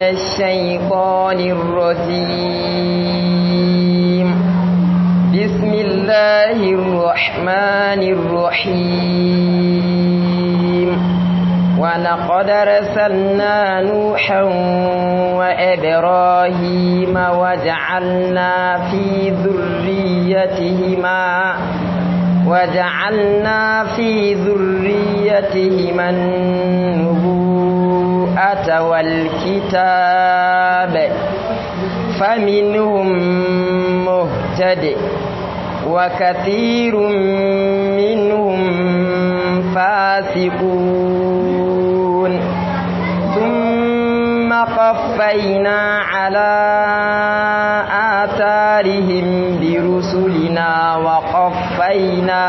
الشيطان الرجيم بسم الله الرحمن الرحيم ولقد رسلنا نوحا وإبراهيم وجعلنا في ذريتهما وجعلنا في ذريتهما النبوءة والكتاب فمنهم مهتد وكثير منهم فاسقون ثم قفينا على آثارهم برسلنا وقفينا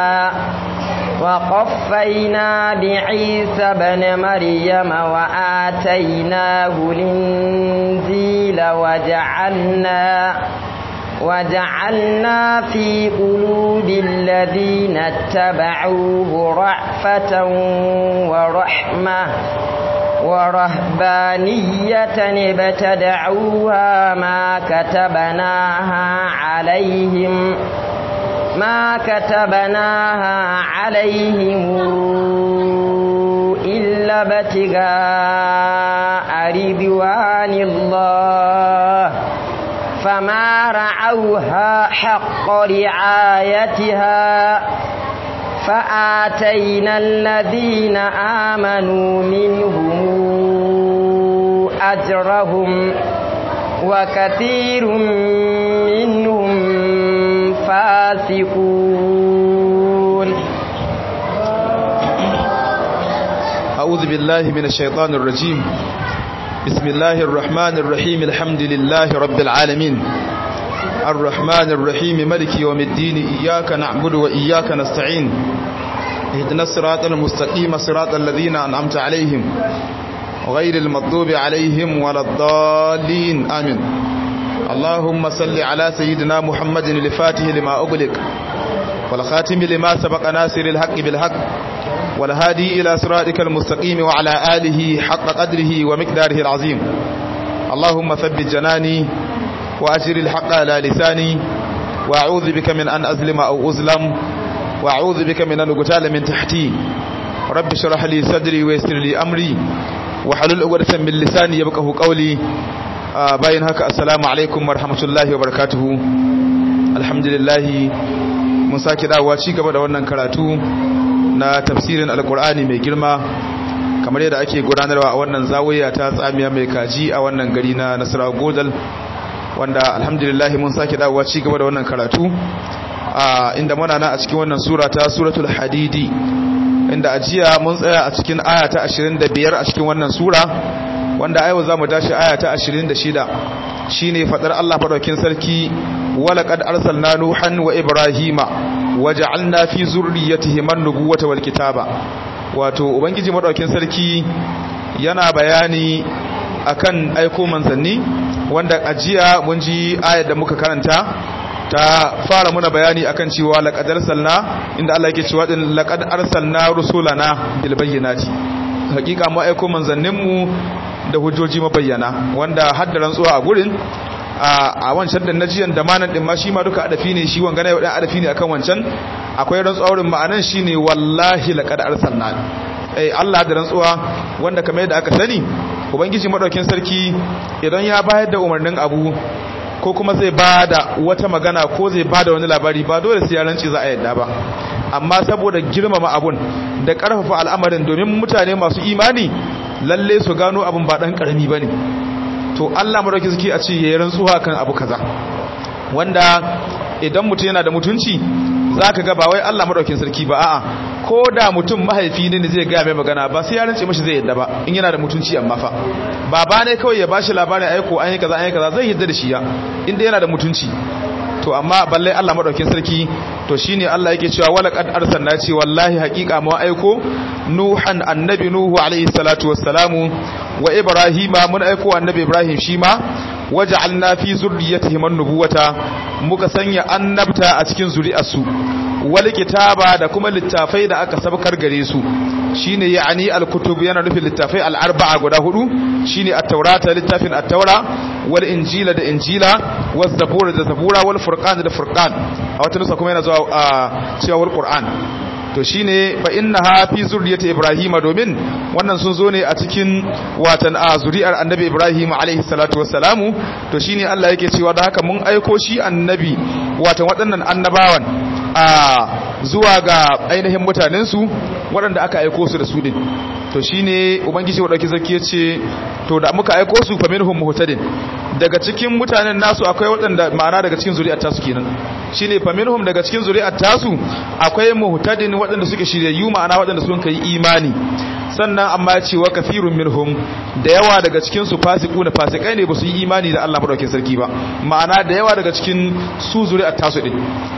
وقفينا بعيسى بن مريم وآتيناه الإنجيل وجعلنا وجعلنا في قلوب الذين اتبعوه رأفة ورحمة ورهبانية ابتدعوها ما كتبناها عليهم ما كتبناها عليهم إلا ابتغاء رضوان الله فما رعوها حق رعايتها فآتينا الذين آمنوا منهم أجرهم وكثير منهم فاسقون أعوذ بالله من الشيطان الرجيم بسم الله الرحمن الرحيم الحمد لله رب العالمين الرحمن الرحيم ملك يوم الدين إياك نعبد وإياك نستعين اهدنا الصراط المستقيم صراط الذين أنعمت عليهم غير المغضوب عليهم ولا الضالين آمين اللهم صل على سيدنا محمد الفاتح لما أغلق والخاتم لما سبق ناصر الحق بالحق والهادي إلى صراطك المستقيم وعلى آله حق قدره ومقداره العظيم اللهم ثبت جناني وأجر الحق على لساني وأعوذ بك من أن أظلم أو أظلم وأعوذ بك من أن أقتال من تحتي رب اشرح لي صدري ويسر لي أمري وحلل عقدة من لساني يبقه قولي bayan haka assalamu alaikum warahmatullahi wabarakatuhu alhamdulillah mun sake dawowa ci gaba da wannan karatu na tafsirin alkur'ani mai girma kamar yadda ake gudanarwa a wannan zawiya ta tsamiya mai kaji a wannan gari na nasara godal wanda alhamdulillah mun sake dawowa ci gaba da wannan karatu a inda muna na a cikin wannan sura ta suratul hadidi inda ajiya mun tsaya a cikin aya ta 25 a cikin wannan sura wanda yau za mu tashi aya ta 26 shine fadar Allah madaukin sarki walaqad arsalna nuhan wa ibrahima waja'alna fi zurriyyatihim an-nubuwata wal kitaba wato ubangiji madaukin sarki yana bayani akan aiko manzanni wanda ajiya mun ji ayar da muka karanta ta fara muna bayani akan cewa laqad arsalna inda Allah yake cewa din laqad arsalna rusulana bil bayyinati hakika mu aiko manzanninmu da hujjoji mabayyana wanda hadda rantsuwa a gurin a wancan da najiyan da manan din ma shi ma duka adafi ne shi wangana yau dan adafi ne akan wancan akwai rantsuwa wurin ma'anan shine wallahi laqad arsalna eh Allah da rantsuwa wanda kamar yadda aka sani ubangiji madaukin sarki idan ya bayar da umarnin abu ko kuma zai bada wata magana ko zai bada wani labari ba dole sai ya rantsi za a yadda ba amma saboda girmama abun da karfafa al'amarin domin mutane masu imani lalle su gano abin ba dan karami bane to Allah madauki suke a ce yayin rantsuwa kan abu kaza wanda idan mutum yana da mutunci zaka ga ba wai Allah madaukin sarki ba a'a ko da mutum mahaifi ne zai ga mai magana ba sai ya rantse mishi zai yadda ba in yana da mutunci amma fa baba ne kawai ya bashi labarin aiko an yi kaza an yi kaza zai yadda da shi ya inda yana da mutunci to amma balle Allah madaukin sarki to shine Allah yake cewa wala qad arsalna ce wallahi haqiqa mu aiko nuhan annabi nuhu alaihi salatu wassalamu wa ibrahima mun aiko annabi ibrahim shi ma waja'alna fi zurriyyatihim an-nubuwata muka sanya annabta a cikin zuri'arsu wal kitaba da kuma littafai da aka sabkar gare su shine ya'ani al-kutub yana nufin littafai al-arba'a guda hudu shine at-taurata littafin at-taura wal injila da injila waz zabura da zabura wal furqan da furqan a wata nusa kuma yana zuwa cewa wal qur'an to shine fa innaha fi zurriyyati ibrahima domin wannan sun zo ne a cikin watan a zuri'ar annabi ibrahim alaihi salatu wassalamu to shine Allah yake cewa da haka mun aiko shi annabi watan waɗannan annabawan a zuwa ga ainihin mutanen su waɗanda aka aiko su da su din to shine ubangiji wadauki sarki yace to da muka aiko su fa minhum muhtadin daga cikin mutanen nasu akwai waɗanda ma'ana daga cikin zuri'ar tasu kenan shine fa minhum daga cikin zuri'ar tasu akwai muhtadin waɗanda suke shiryayyu ma'ana waɗanda sun kai imani sannan amma ce wa kafirun minhum da yawa daga cikin su fasiku na fasikai ne ba su yi imani da Allah madaukakin sarki ba ma'ana da yawa daga cikin su zuri'ar tasu din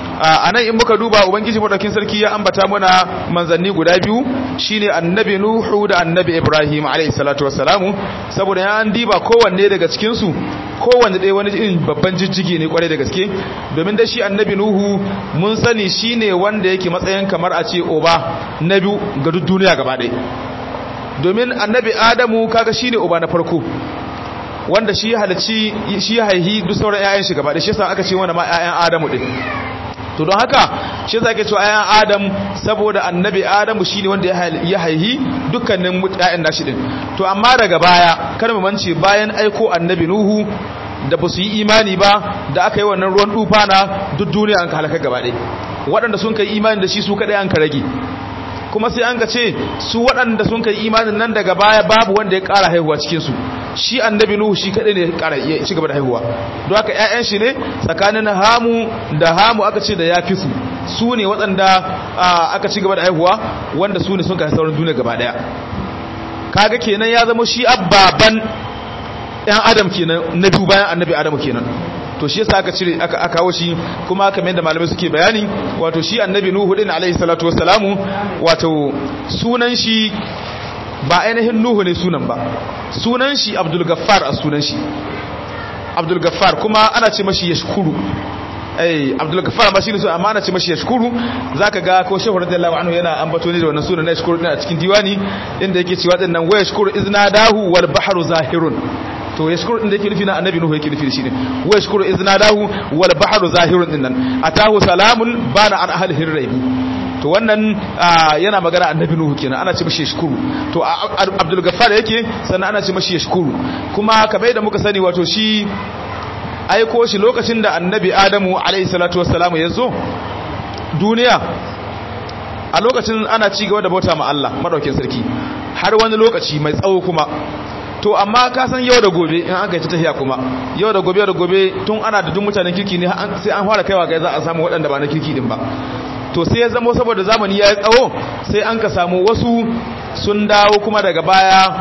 a nan in muka duba ubangiji madaukakin sarki ya ambata mana manzanni guda biyu shine annabi nuhu da annabi ibrahim alayhi salatu wassalamu saboda ya an diba kowanne daga cikin su kowanne ɗaya wani irin babban jijjigi ne kwarai da gaske domin da shi annabi nuhu mun sani shine wanda yake matsayin kamar a ce oba na biyu ga duk duniya gaba ɗaya domin annabi adamu kaga shine oba na farko wanda shi halarci shi haihi duk sauran 'ya'yan shi gaba ɗaya shi yasa aka ce wanda ma 'ya'yan adamu din to don haka shi zake cewa ayan adam saboda annabi adamu shine wanda ya haihi dukkanin mutayen nashi din to amma daga baya kar mu mance bayan aiko annabi nuhu da ba su yi imani ba da aka yi wannan ruwan dufa na duk duniya an ka halaka gaba ɗaya waɗanda sun kai imani da shi su kaɗai an ka rage kuma sai an ka ce su waɗanda sun kai imanin nan daga baya babu wanda ya ƙara haihuwa cikinsu shi annabi nuhu shi kaɗai ne ya ƙara ya ci gaba da haihuwa don haka ƴaƴan shi ne tsakanin hamu da hamu aka ce da ya fi su su ne waɗanda aka ci gaba da haihuwa wanda su ne sun kai sauran duniya gaba ɗaya kaga kenan ya zama shi abbaban ɗan adam kenan na biyu bayan annabi adamu kenan to shi yasa aka cire aka aka kawo shi kuma kamar yadda malamai suke bayani wato shi annabi nuhu din alaihi salatu wassalamu wato sunan shi ba ainihin nuhu ne sunan ba sunan shi abdul gaffar a sunan shi abdul gaffar kuma ana ce mashi yashkuru eh abdul gaffar ma shine sunan amma ana ce mashi yashkuru zaka ga ko shehu radiyallahu anhu yana ambato ne da wannan sunan na yashkuru din a cikin diwani inda yake cewa dinnan wa yashkuru iznadahu wal bahru zahirun to yashkuru din da yake nufi na annabi nuhu yake nufi shi ne wa yashkuru iznadahu wal bahru zahirun din nan atahu salamun bana an ahlihi raibu to wannan yana magana annabi nuhu kenan ana ce mashi yashkuru to abdul gaffar yake sannan ana ce mashi yashkuru kuma kamar da muka sani wato shi aiko shi lokacin da annabi adamu alayhi salatu wassalamu ya zo duniya a lokacin ana ci gaba da bauta ma Allah madaukin sarki har wani lokaci mai tsawo kuma to amma ka san yau da gobe in aka yi ta tafiya kuma yau da gobe da gobe tun ana da duk mutanen kirki ne sai an fara kaiwa ga za a samu waɗanda ba na kirki din ba to sai ya zama saboda zamani ya yi tsawo sai an ka samu wasu sun dawo kuma daga baya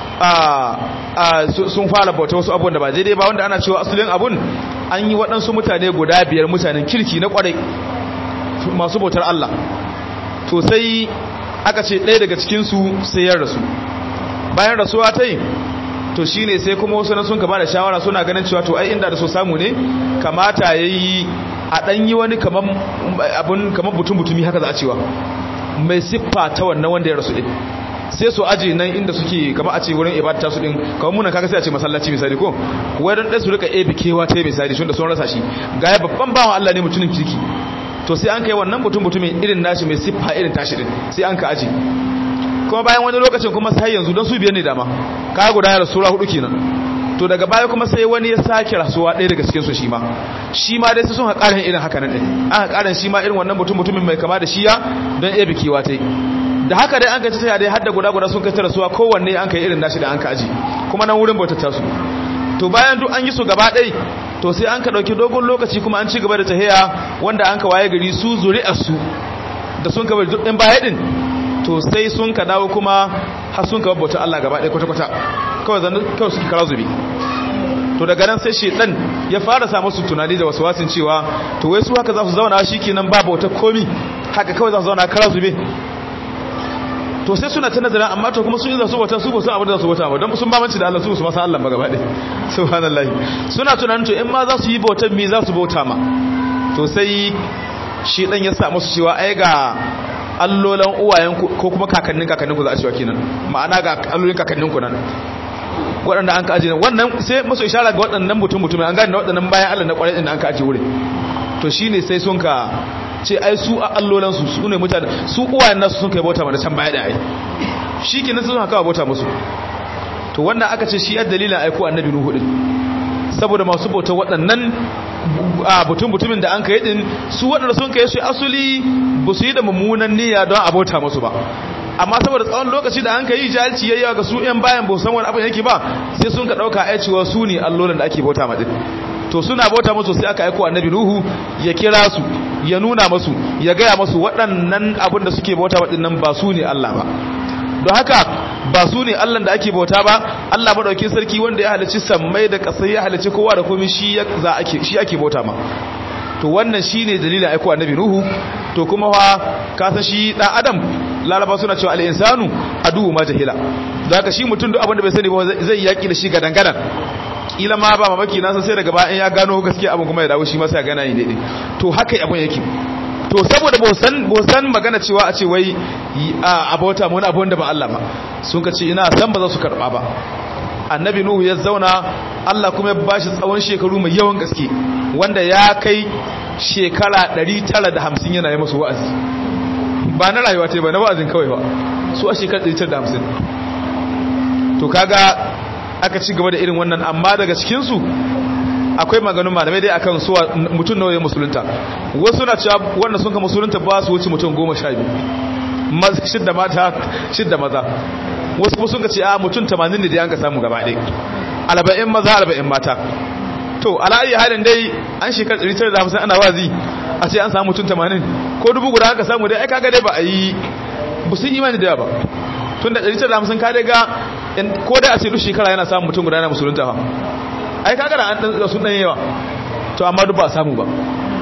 sun fara bauta wasu abubuwan da ba daidai ba wanda ana cewa asalin abun an yi waɗansu mutane guda biyar mutanen kirki na kwarai masu bautar Allah to sai aka ce ɗaya daga cikinsu sai ya rasu bayan rasuwa ta yi to shi ne sai kuma wasu na sun kama da shawara suna ganin cewa to ai inda da so samu ne kamata ya yi a ɗan yi wani kamar butun-butumi haka za a cewa mai siffa ta wannan wanda ya rasu ɗin sai su aji nan inda suke kama a ce wurin ibadata su ɗin kawai munan kaga sai a ce masallaci misali ko wai don ɗaya su rika ebe kewa ta misali shi da sun rasa shi ga ya babban bawan Allah ne mutumin kirki to sai an kai wannan butun-butumin irin nashi mai siffa irin tashi ɗin sai an ka aji kuma bayan wani lokacin kuma sai yanzu don su biyan ne dama kaya guda ya rasuwa hudu kenan to daga baya kuma sai wani ya sake rasuwa ɗaya daga cikin su shi ma shi ma dai sai sun haƙarin irin haka nan ɗin an haƙarin shi ma irin wannan mutum mutumin mai kama da shiya don iya bikewa ta da haka dai an kai ta dai hadda guda guda sun kai ta rasuwa kowanne an kai irin nashi da an ka aji kuma nan wurin bautar su to bayan duk an yi su gaba ɗai to sai an ka ɗauki dogon lokaci kuma an ci gaba da tahiya wanda an ka waye gari su zuri'ar su da sun ka bari duk ɗin baya ɗin to sai sun ka dawo kuma har sun ka babbauta Allah gaba ɗaya kwata-kwata kawai zan kawai suke kara zubi to daga nan sai shedan ya fara samu su tunani da wasu wasin cewa to wai su haka za su zauna shi kenan ba bauta komi haka kawai za su zauna kara zube to sai suna ta nazarin amma to kuma sun yi za su bauta su ba su abin da za su bauta ba don sun bamanci da Allah su su masa Allah ba gaba ɗaya subhanallahi suna tunanin to in ma za su yi bautan me za su bauta ma to sai shi dan ya samu su cewa ai ga allolan uwayenku ko kuma kakannin kakanninku za a cewa kenan ma'ana ga allolin kakanninku nan waɗanda an ka ajiye wannan sai masu ishara ga waɗannan mutum mutum an gane waɗannan bayan Allah na ƙwarai din an ka ajiye wurin to shine sai sun ka ce ai su a allolan su su ne mutane su uwayen nasu sun kai bauta mana can baya da ai shikenan sun haka bauta musu to wannan aka ce shi ya dalilin aiko annabi nuhu din saboda masu bauta waɗannan butun butumin da an kai din su waɗanda sun kai su asuli ba su yi da mummunan niyya don a bauta musu ba amma saboda tsawon lokaci da an kai jahilci yayyawa ga su yan bayan ba san wani abin yake ba sai sun ka ɗauka ai cewa su ne allolin da ake bauta ma din to suna bauta musu sai aka aiko annabi nuhu ya kira su ya nuna musu ya gaya musu waɗannan abin da suke bauta waɗannan ba su ne Allah ba don haka ba su ne Allah da ake bauta ba Allah madaukin sarki wanda ya halicci sammai da ƙasai ya halicci kowa da komai shi za ake shi ake bauta ma to wannan shine dalilin aiko annabi nuhu to kuma fa ka san shi dan adam laraba suna cewa al-insanu adu ma jahila don haka shi mutum duk abin da bai sani ba zai yaki da shi gadan gadan kila ma ba mamaki nasa sai daga bayan ya gano gaskiya abin kuma ya dawo shi masa ya gana yi daidai to haka abin yake to saboda ba san magana cewa a ce wai a bauta mu wani abu wanda ba Allah ba sun ka ce ina san ba za su karba ba annabi nuhu ya zauna Allah kuma ya bashi tsawon shekaru mai yawan gaske wanda ya kai shekara 950 yana yi musu wa'azi ba na rayuwa ce ba na wa'azin kawai ba su a shekara 950 to kaga aka ci gaba da irin wannan amma daga cikinsu akwai maganin malamai dai akan suwa mutum nawa ya musulunta wasu na cewa wanda sun ka musulunta ba su wuce mutum goma sha biyu shidda mata shidda maza wasu kuma sun ka ce a mutum tamanin ne da yanka samu gaba ɗaya alba'in maza alba'in mata to ala'ayi halin dai an shekar 950 ana wazi a ce an samu mutum tamanin ko dubu guda aka samu dai ai kaga dai ba a yi ba sun imani da yawa ba tun da 950 ka dai ga ko dai a ce duk shekara yana samun mutum guda na musulunta ha ai kaga da an dan sun dan yawa to amma duk ba samu ba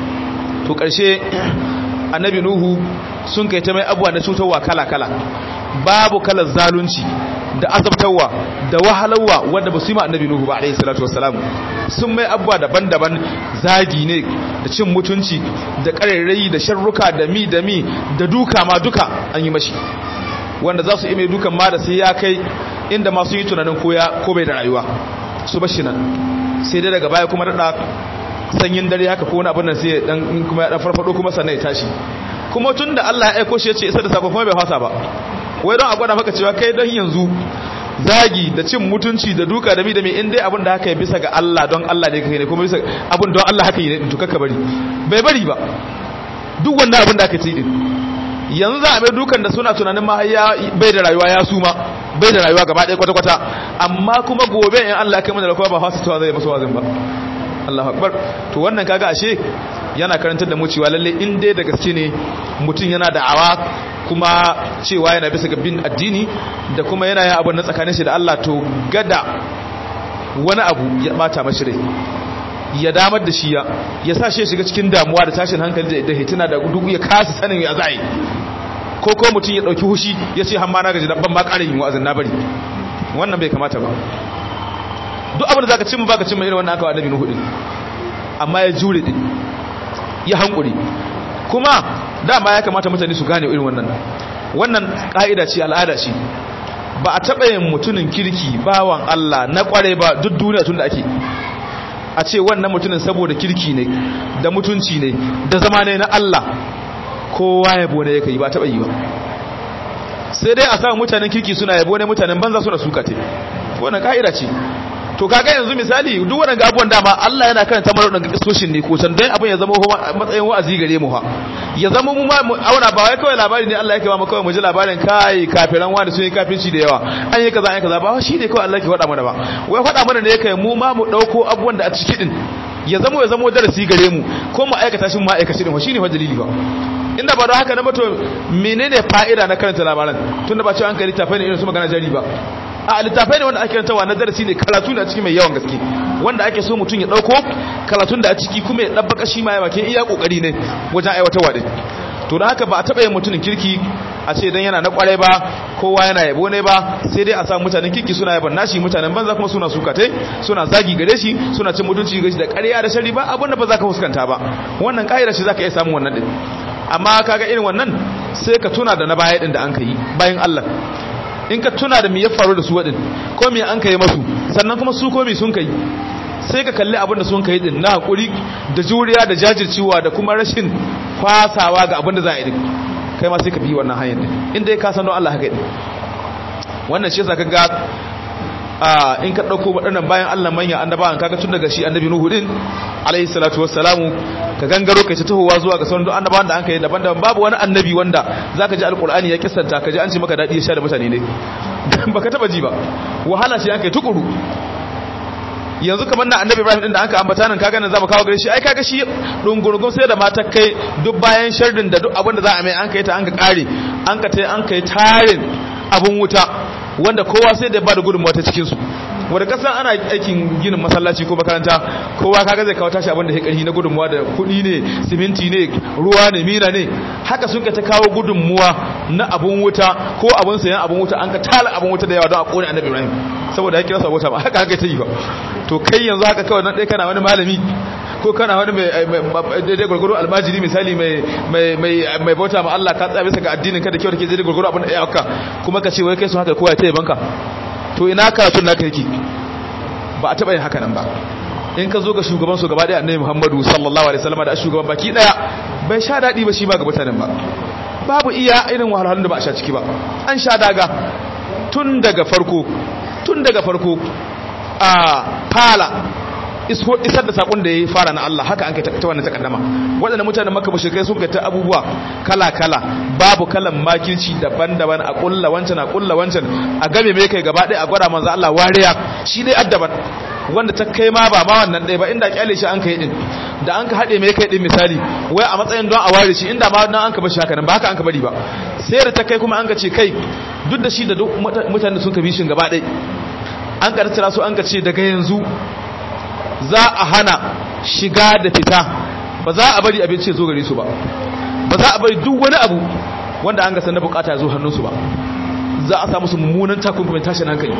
to karshe annabi nuhu sun kai ta mai abuwa na cutarwa kala kala babu kalar zalunci da azabtarwa da wahalarwa wanda ba su yi ma annabi nuhu ba alayhi salatu wassalam sun mai abuwa daban-daban zagi ne da cin mutunci da ƙarairayi da sharruka da mi da mi da duka ma duka an yi mashi wanda za su yi mai dukan ma da sai ya kai inda masu yi tunanin ko bai da rayuwa su bashi nan sai dai daga baya kuma daɗa sanyin dare haka ko wani abin nan sai dan kuma ya dan farfado kuma sannan ya tashi kuma tun da Allah ya aiko shi ya ce isa da sako kuma bai fasa ba wai don a gwada maka cewa kai don yanzu zagi da cin mutunci da duka da mi da mi in dai abin da haka ya bisa ga Allah don Allah ne kai ne kuma bisa abin don Allah haka yi ne to kaka bari bai bari ba duk wannan abin da aka ci din yanzu za a mai dukan da suna tunanin ma bai da rayuwa ya suma bai da rayuwa gaba ɗaya kwata-kwata amma kuma gobe in Allah kai mana da kuma ba fasa cewa zai masu wazin ba Allahu akbar to wannan kaga ashe yana karantar da mu cewa lalle in dai da gaske ne mutum yana da awa kuma cewa yana bisa ga bin addini da kuma yana yin abin na tsakanin shi da Allah to gada wani abu ya bata mashi rai ya damar da shi ya ya sa shi ya shiga cikin damuwa da tashin hankali da hitina da gudu ya kasa sanin ya za'i ko ko mutum ya dauki hushi ya ce hamma na gaji dan ban ma ƙara yin wa'azin na bari wannan bai kamata ba duk abin da zaka cimma baka cimma irin wannan aka wa annabi nuhu din amma ya jure din ya hankuri kuma dama ya kamata mutane su gane irin wannan wannan ka'ida ce al'ada ce ba a taɓa yin mutumin kirki bawan Allah na kware ba duk duniya tun da ake a ce wannan mutumin saboda kirki ne da mutunci ne da zama ne na Allah kowa yabo ne yake yi ba taɓa yi ba sai dai a samu mutanen kirki suna yabo ne mutanen banza suna suka te wannan ka'ida ce to kaga yanzu misali duk wannan gabuwan dama Allah yana karanta mana wannan kisoshin ne ko san dan abin ya zama matsayin wa'azi gare mu ha ya zama mu ma auna ba wai kawai labari ne Allah yake ba mu kawai mu ji labarin kai kafiran wani sun yi kafirci da yawa an yi kaza an yi kaza ba shi ne kawai Allah ke faɗa mana ba wai faɗa mana ne yake mu ma mu dauko abubuwan da a ciki din ya zama ya zama darasi gare mu ko mu aikata shi mu aikaci din shi ne fa dalili ba inda ba da haka na mato menene fa'ida na karanta labaran tunda ba cewa an kai littafai ne irin su magana jari ba a littafai ne wanda ake karantawa na darasi ne karatu ne a ciki mai yawan gaske wanda ake so mutum ya dauko karatun da a ciki kuma ya dabbaka shi ma ya bakin iya kokari ne wajen aiwatarwa din to da haka ba a taba yin mutumin kirki a ce dan yana na kwarai ba kowa yana yabo ne ba sai dai a samu mutanen kirki suna yaban nashi mutanen banza kuma suna sukatai suna zagi gare shi suna cin mutunci gare shi da ƙarya da shari ba abin da ba za ka fuskanta ba wannan ƙa'ida shi za ka iya samun wannan din amma kaga irin wannan sai ka tuna da na baya din da an kai bayan Allah in ka tuna da me ya faru da su wadin ko me an kai masu sannan kuma su ko me sun kai sai ka kalli abin da sun kai din na hakuri da juriya da jajircewa da kuma rashin kwasawa ga abin da za a yi din kai ma sai ka bi wannan hanyar din inda ka san don Allah haka din wannan shi yasa kaga a in ka dauko waɗannan bayan Allah manya annabawan kaga tun daga shi annabi Nuhu din alaihi salatu wassalamu ka gangaro kai ta tahowa zuwa ga sauran annabawan da an kai daban-daban babu wani annabi wanda zaka ji alqur'ani ya kissanta ka ji an ce maka dadi ya sha da mutane ne baka taba ji ba wahala shi an kai tukuru yanzu kamar na annabi Ibrahim din da anka ambata nan kaga nan zamu kawo gare shi ai kaga shi dungurgun sai da mata kai duk bayan sharrin da duk abin da za a mai an kai ta an ka kare an ka tai an kai tarin abun wuta wanda kowa sai da ba da gudunmuwa ta cikin su wanda kasan ana aikin ginin masallaci ko makaranta kowa kaga zai kawo tashi abin da ya karhi na gudunmuwa da kuɗi ne siminti ne ruwa ne mina ne haka sun ka ta kawo gudunmuwa na abun wuta ko abun sayan abun wuta an ka tala abun wuta da yawa don a kone annabi Ibrahim saboda ya kira sa wuta ba haka haka ta yi ba to kai yanzu haka kawai nan dai kana wani malami ko kana wani mai daidai gwargwaro almajiri misali mai bauta ma Allah ka tsaya bisa ga addinin ka da kyau da ke daidai gwargwaro abin da ya haka kuma ka ce wai kai sun haka kowa ya taya banka to ina karatun naka yake ba a taɓa yin haka nan ba in ka zo ga shugaban su gaba ɗaya annabi Muhammadu sallallahu alaihi wasallam da shugaban baki ɗaya bai sha daɗi ba shi ma ga mutanen ba babu iya irin wahalhalun da ba a sha ciki ba an sha daga tun daga farko tun daga farko a fala isar da sakon da ya fara na Allah haka an kai ta wannan takaddama waɗanda mutanen maka mushrikai sun kai ta abubuwa kala-kala babu kalan makirci daban-daban a kulla wancan a kulla wancan a game mai kai gaba ɗaya a gwada manzo Allah wariya shi dai addaban wanda ta kai ma ba ma wannan ɗaya ba inda kyale shi an kai din da an ka haɗe mai kai din misali wai a matsayin don a ware shi inda ma nan an ka bar shi haka nan ba haka an ka bari ba sai da ta kai kuma an ka ce kai duk da shi da duk mutanen sun ka bi shi gaba ɗaya an ka tattara su an ka ce daga yanzu za a hana shiga da fita ba za a bari abinci ya zo gare su ba ba za a bari duk wani abu wanda an gasa na bukata ya zo hannunsu ba za a samu su mummunan takunkumin tashin hankali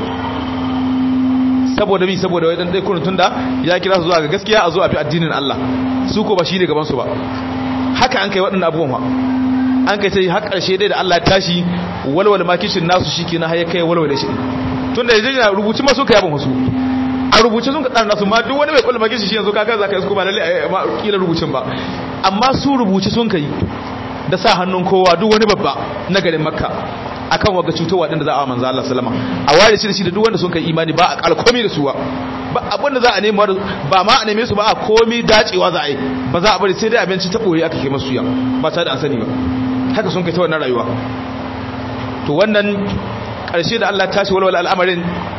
saboda mi saboda wai dan dai kurun tunda ya kira su zuwa ga gaskiya a zo a bi addinin Allah su ko ba shine gaban su ba haka an kai waɗannan abubuwan an kai sai har ƙarshe dai da Allah ya tashi walwala makishin nasu shikenan har ya kai walwala shi tunda yaje rubuci ma su kai abin wasu a rubuce sun kaɗa nasu ma duk wani mai kwallo magishi shi yanzu kaka za ka yi ba lalle a ma kila rubucin ba amma su rubuce sun kai da sa hannun kowa duk wani babba na garin makka akan waga cutowa din da za a manzo Allah sallama a ware shi da shi da duk wanda sun kai imani ba a kala komai da su ba ba abin da za a nemi ba ma a neme su ba a komai dacewa za a yi ba za a bari sai dai abinci ta boye aka kai masu ya ba tare da an sani ba haka sun kai ta wannan rayuwa to wannan karshe da Allah tashi walwala al'amarin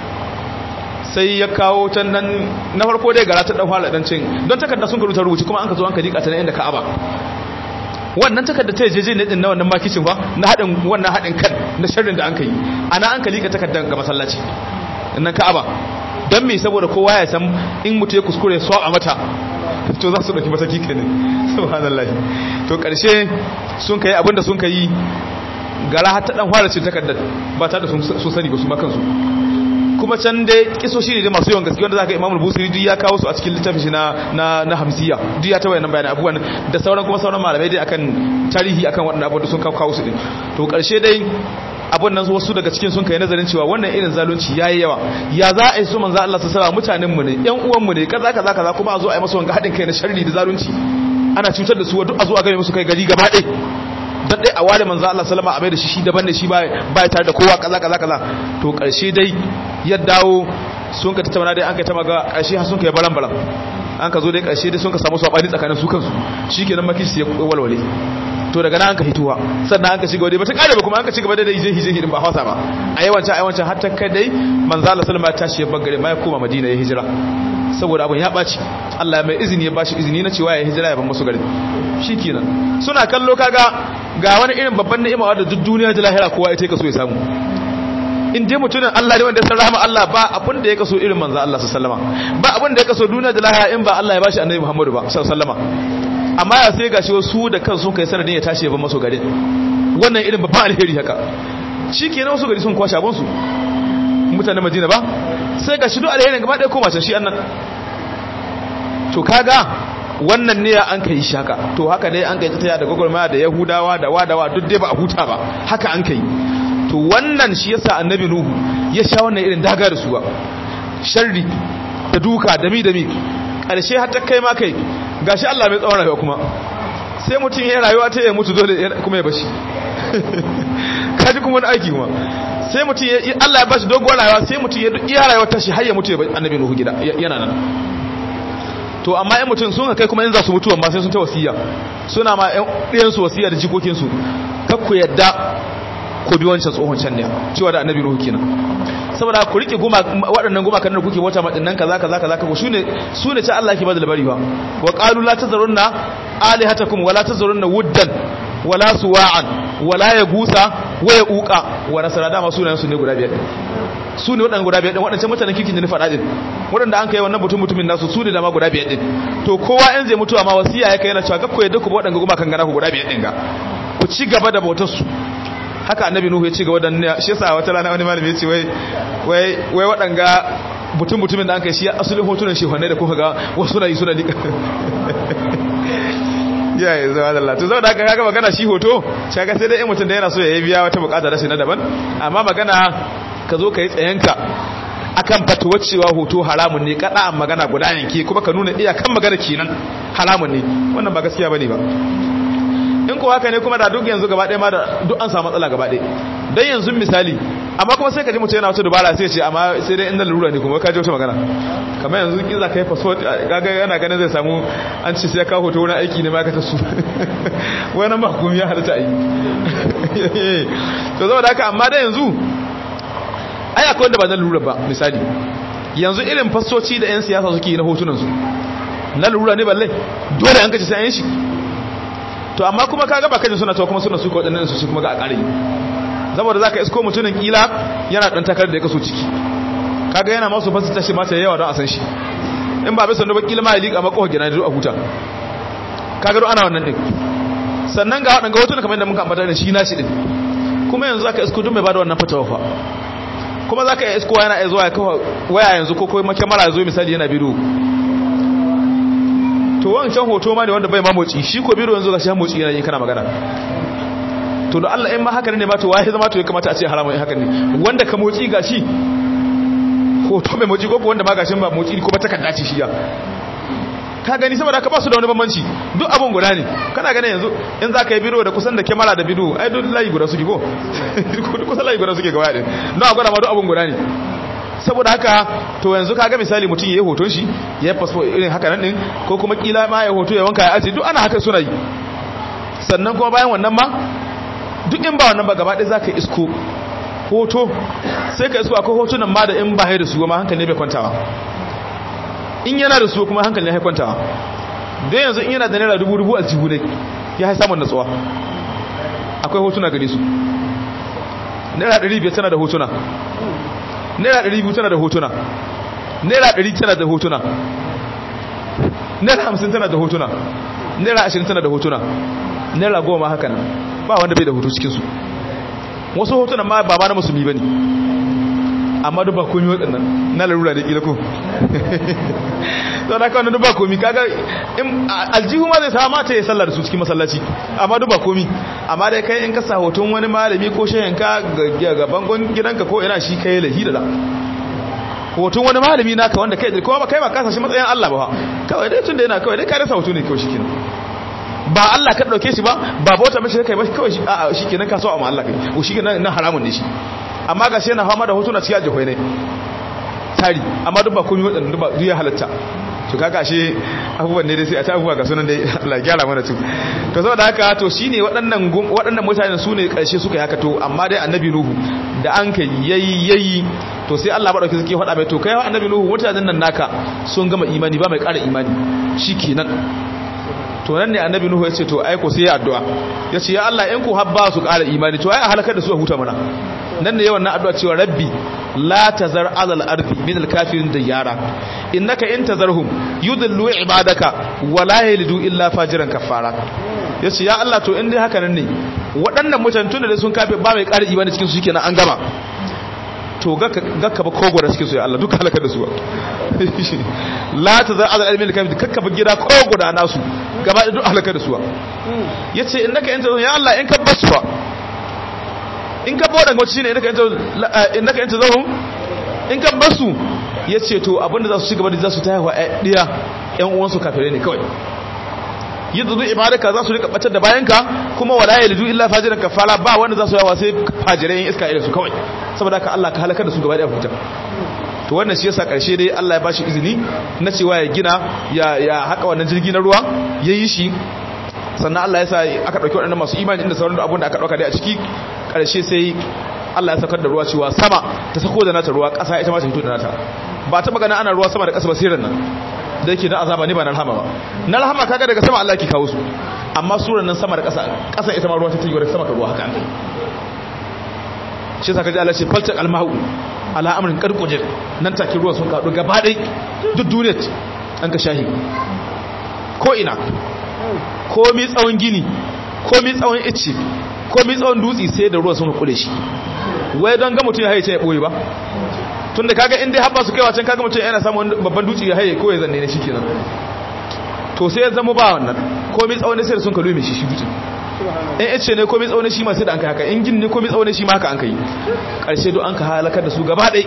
sai ya kawo can nan na farko dai gara ta dan fara dan cin don takarda sun karuta rubuci kuma an ka zo an ka dika ta nan inda Ka'aba wannan takarda ta jeje ne din na wannan makicin ba na hadin wannan hadin kan na sharrin da an kai ana an ka lika takardan ga masallaci nan Ka'aba dan me saboda kowa ya san in mutu ya kuskure so a mata to za su dauki mataki kenan subhanallahi to karshe sun kai abinda sun kai gara har ta dan fara cin takardar ba ta da sun sani ba su ma kansu kuma can dai kisoshi ne masu yawan gaske wanda zaka Imam Busiri duk ya kawo su a cikin littafin shi na na na Hamsiya duk ya tawaye nan bayanan abubuwan da sauran kuma sauran malamai dai akan tarihi akan waɗannan abubuwan da sun kawo su din to karshe dai abun nan wasu daga cikin sun kai nazarin cewa wannan irin zalunci yayi yawa ya za a yi su manzo Allah sallallahu alaihi mutanen mu ne ƴan uwan mu ne kaza kaza kaza kuma a zo a yi masa wanga hadin kai na sharri da zalunci ana cutar da su duk a zo a ga musu kai gari gaba ɗaya dan dai a ware manzo Allah sallama a mai da shi shi daban da shi ba ba tare da kowa kaza kaza kaza to karshe dai ya dawo sun ka tattauna dai an kai ta maga karshe har sun kai balan balan an ka zo dai karshe dai sun ka samu sabani tsakanin su kansu shikenan makishi ya walwale to daga nan an ka hituwa sannan an ka shiga wadai ba ta kare ba kuma an ka shiga ba dai hije hije hidin ba hausa ba a yawancan a yawancan har ta kai dai manzo Allah sallama ya tashi ya bagare ma ya koma Madina ya hijira saboda abun ya ɓaci Allah mai izini ya bashi izini na cewa ya hijira ya ban musu garin shikenan suna kallo kaga ga wani irin babban ni'ima wadda duk duniya da lahira kowa ita ka so ya samu in dai mutumin Allah ne wanda ya san rahama Allah ba abin da ya kaso irin manzo Allah sallallahu alaihi ba abin da ya kaso duniya da lahira in ba Allah ya bashi annabi Muhammadu ba sallallahu alaihi amma ya sai gashi wasu da kansu kai sanadin ya tashi ya ban masu garin wannan irin babban alheri haka shikenan wasu gari sun kwashe abun su mutanen Madina ba sai gashi duk alherin gaba ɗaya koma can shi annan to kaga wannan ne an kai shaka to haka ne an kai ta da gwagwarmaya da yahudawa da wadawa duk dai ba a huta ba haka an kai to wannan shi yasa annabi nuhu ya sha wannan irin daga da su ba sharri da duka dami dami karshe har ta kai ma kai gashi Allah mai tsawon rayuwa kuma sai mutum ya rayuwa ta ya mutu dole kuma ya bashi kaji kuma wani aiki kuma sai mutum ya Allah ya bashi doguwar rayuwa sai mutum ya iya rayuwa ta shi har ya mutu ya annabi nuhu gida yana nan to amma yan mutum sun kai kuma in za su mutu amma sai sun ta wasiya suna ma ɗayan su wasiya da jikokin su kakku yadda ko bi wancan tsohon can ne cewa da annabi nuhu kenan saboda ku rike goma waɗannan goma kan da kuke wata madinnan kaza kaza kaza ko shine sune ta Allah ke bada labari ba wa qalu la tazarunna alihatakum wala tazarunna wuddan wala suwa'an wala yagusa wa yauqa wa nasara dama sunayen su ne guda biyar su ne waɗanda guda biyar ɗin waɗancan mutanen kirkin da ni faɗa ɗin waɗanda an kai wannan mutum mutumin nasu su ne da ma guda biyar ɗin to kowa yan zai mutuwa ma wasiya ya kai yana cewa gakko yadda ku waɗanda goma kan gana ku guda biyar ɗin ga ku ci gaba da bautar su haka annabi nuhu ya ci gaba da shi yasa wata rana wani malami ya ce wai wai wai waɗanga mutum mutumin da an kai shi asalin hotunan shehunai da kuka ga wasu na yi suna liƙa ya yi zama da Allah to saboda haka kaga magana shi hoto shaka sai dai in mutum da yana so ya yi biya wata bukata da shi na daban amma magana ka zo ka yi tsayenka akan fatuwar cewa hoto haramun ne kada an magana guda yanke kuma ka nuna iyakan magana kenan haramun ne wannan ba gaskiya bane ba in ko haka ne kuma da duk yanzu gaba ɗaya ma da duk an samu matsala gaba ɗaya dan yanzu misali amma kuma sai ka ji mutum yana wata dubara sai ce amma sai dai inda lura ne kuma ka ji wata magana kamar yanzu in za ka yi passport kaga yana ganin zai samu an ce sai ka hoto wani aiki ne ma ka ta su wani makon ya halitta ayi to zama da haka amma da yanzu ai akwai wanda ba na lura ba misali yanzu irin fassoci da 'yan siyasa suke yi na hotunansu na lura ne balle dole an kace sai an yi shi to amma kuma kaga ba kajin suna to kuma suna suka waɗannan su kuma ga a ƙare saboda zaka isko mutumin kila yana dan takar da ya kaso ciki kaga yana masu fasita shi mata yawa don a san shi in ba bai sanu ba kila ma ya liƙa maka gina da a huta kaga do ana wannan din sannan ga waɗanda hotunan kamar yadda muka ambata da shi na shi din kuma yanzu zaka isko duk mai bada wannan fatawa fa kuma za ka iya iskowa yana zuwa ya kawo waya yanzu ko kuma kyamara zo misali yana bidiyo to wancan hoto ma ne wanda bai mamoci shi ko bidiyo yanzu ga shi mamoci yana yi kana magana to da Allah in ma haka ne ma to waye zama to ya kamata a ce haramun haka ne wanda ka motsi ga shi hoto mai motsi ko wanda ma gashin ba motsi ko ba takarda ce shi ya ka gani saboda ka ba su da wani bambanci duk abun guda ne kana ganin yanzu in za ka yi bidiyo da kusan da kyamara da bidiyo ai duk layi guda suke ko kusan layi guda suke gaba ɗin don a gwada ma duk abun guda ne saboda haka to yanzu kaga misali mutum ya yi hoton shi ya yi fasfo irin haka nan ɗin ko kuma kila ma ya hoto ya wanka ya aji duk ana haka suna yi sannan kuma bayan wannan ma duk in ba wannan ba gaba ɗaya za ka isko hoto sai ka isko akwai hotunan ma da in ba da su ma hankali ne bai kwantawa in yana da su kuma hankali ya kwantawa don yanzu in yana da naira dubu dubu aljihu ne ya hai samun natsuwa akwai hotuna gare su naira ɗari biyar tana da hotuna naira ɗari biyu tana da hotuna naira ɗari tana da hotuna naira hamsin tana da hotuna naira ashirin tana da hotuna naira goma haka nan ba wanda bai da hoto cikinsu wasu hotunan ma ba ma na musulmi ba ne amma duk ba komi waɗannan na larura da ƙila ko sau da kawai duk ba komi kaga aljihu ma zai sa mata ya sallar su cikin masallaci amma duk ba komi amma dai kai in ka sa hoton wani malami ko shayanka ga bangon gidanka ko ina shi kai lahi da hoton wani malami naka wanda kai kuma ba kai ba kasa shi matsayin Allah ba kawai dai tun da yana kawai dai ka rasa hoto ne kawai shi kenan ba Allah ka dauke shi ba ba bauta mishi kai ba kawai shi kenan ka so amma Allah kai ko shi kenan na haramun ne shi amma ga shi yana fama da hotuna cikin ajihoi ne tari amma duk ba komi waɗanda duk ya halatta to kaga shi abubuwan ne dai sai a ta abubuwa ga sunan dai Allah gyara mana su to saboda haka to shine waɗannan waɗannan mutanen su ne ƙarshe suka yi haka to amma dai annabi nuhu da an kai yayi yayi to sai Allah madauki suke faɗa mai to kai annabi nuhu mutanen nan naka sun gama imani ba mai ƙara imani shikenan to nan ne annabi nuhu ya ce to ai ko sai ya addu'a ya ce ya Allah in ku habba su ƙara imani to ai a halakar da su a huta mana nan ne yawan na addu'a cewa rabbi la tazar alal ardi min al kafirin diyara innaka in tazarhum yudillu ibadaka wa la yalidu illa fajiran kafara yace ya Allah to in dai haka nan ne waɗannan mutane tun da sun kafe ba mai ƙara imani cikin su shikenan an gama to gakka ba kogora suke so ya Allah duka halakar da su la ta za azal ilmi kafin kakka ba gida kogora nasu gaba da duk halakar da su yace innaka anta ya Allah in ka basu fa in ka bodan wacce shine innaka anta innaka anta zahum in ka basu yace to abinda za su ci gaba da za su taya wa diya ƴan uwansu kafirai ne kawai yadda zuwa ibadaka za su rika batar da bayanka kuma wala ya liju illa fajiran kafala ba wanda za su yawa sai fajirai yin iska irin su kawai saboda haka Allah ka halakar da su gaba da huta to wannan shi yasa karshe dai Allah ya bashi izini na cewa ya gina ya ya haka wannan jirgi na ruwa yayi shi sannan Allah ya sa aka dauki waɗannan masu imani inda sauran abun da aka dauka dai a ciki karshe sai Allah ya saukar da ruwa cewa sama ta sako da nata ruwa ƙasa ita ma ta fito da nata ba ta magana ana ruwa sama da ƙasa basirin nan da yake na azaba ne ba na rahama ba na rahama kaga daga sama Allah ke kawo su amma suran nan sama da ƙasa ƙasa ita ma ruwa ta tiyo daga sama ka ruwa haka shi yasa kaji Allah ce faltak almahu ala amrin qarqujir nan take ruwa sun kadu gaba dai duk duniyar an ka shahi ko ina ko mi tsawon gini ko mi tsawon icce ko mi tsawon dutsi sai da ruwa sun kule shi wai don ga mutum ya haice ya boye ba tun da kaga inda haɓa su kai wacan kaga mutum yana samun babban dutse ya haye ko ya zanne ne shi kenan to sai ya zama ba wannan komai tsawon sai da sun kalu mai shi shi dutse in yace ne komai tsawon shi ma sai da an kai haka in gin ne komai tsawon shi ma haka an kai karshe do an ka halakar da su gaba ɗai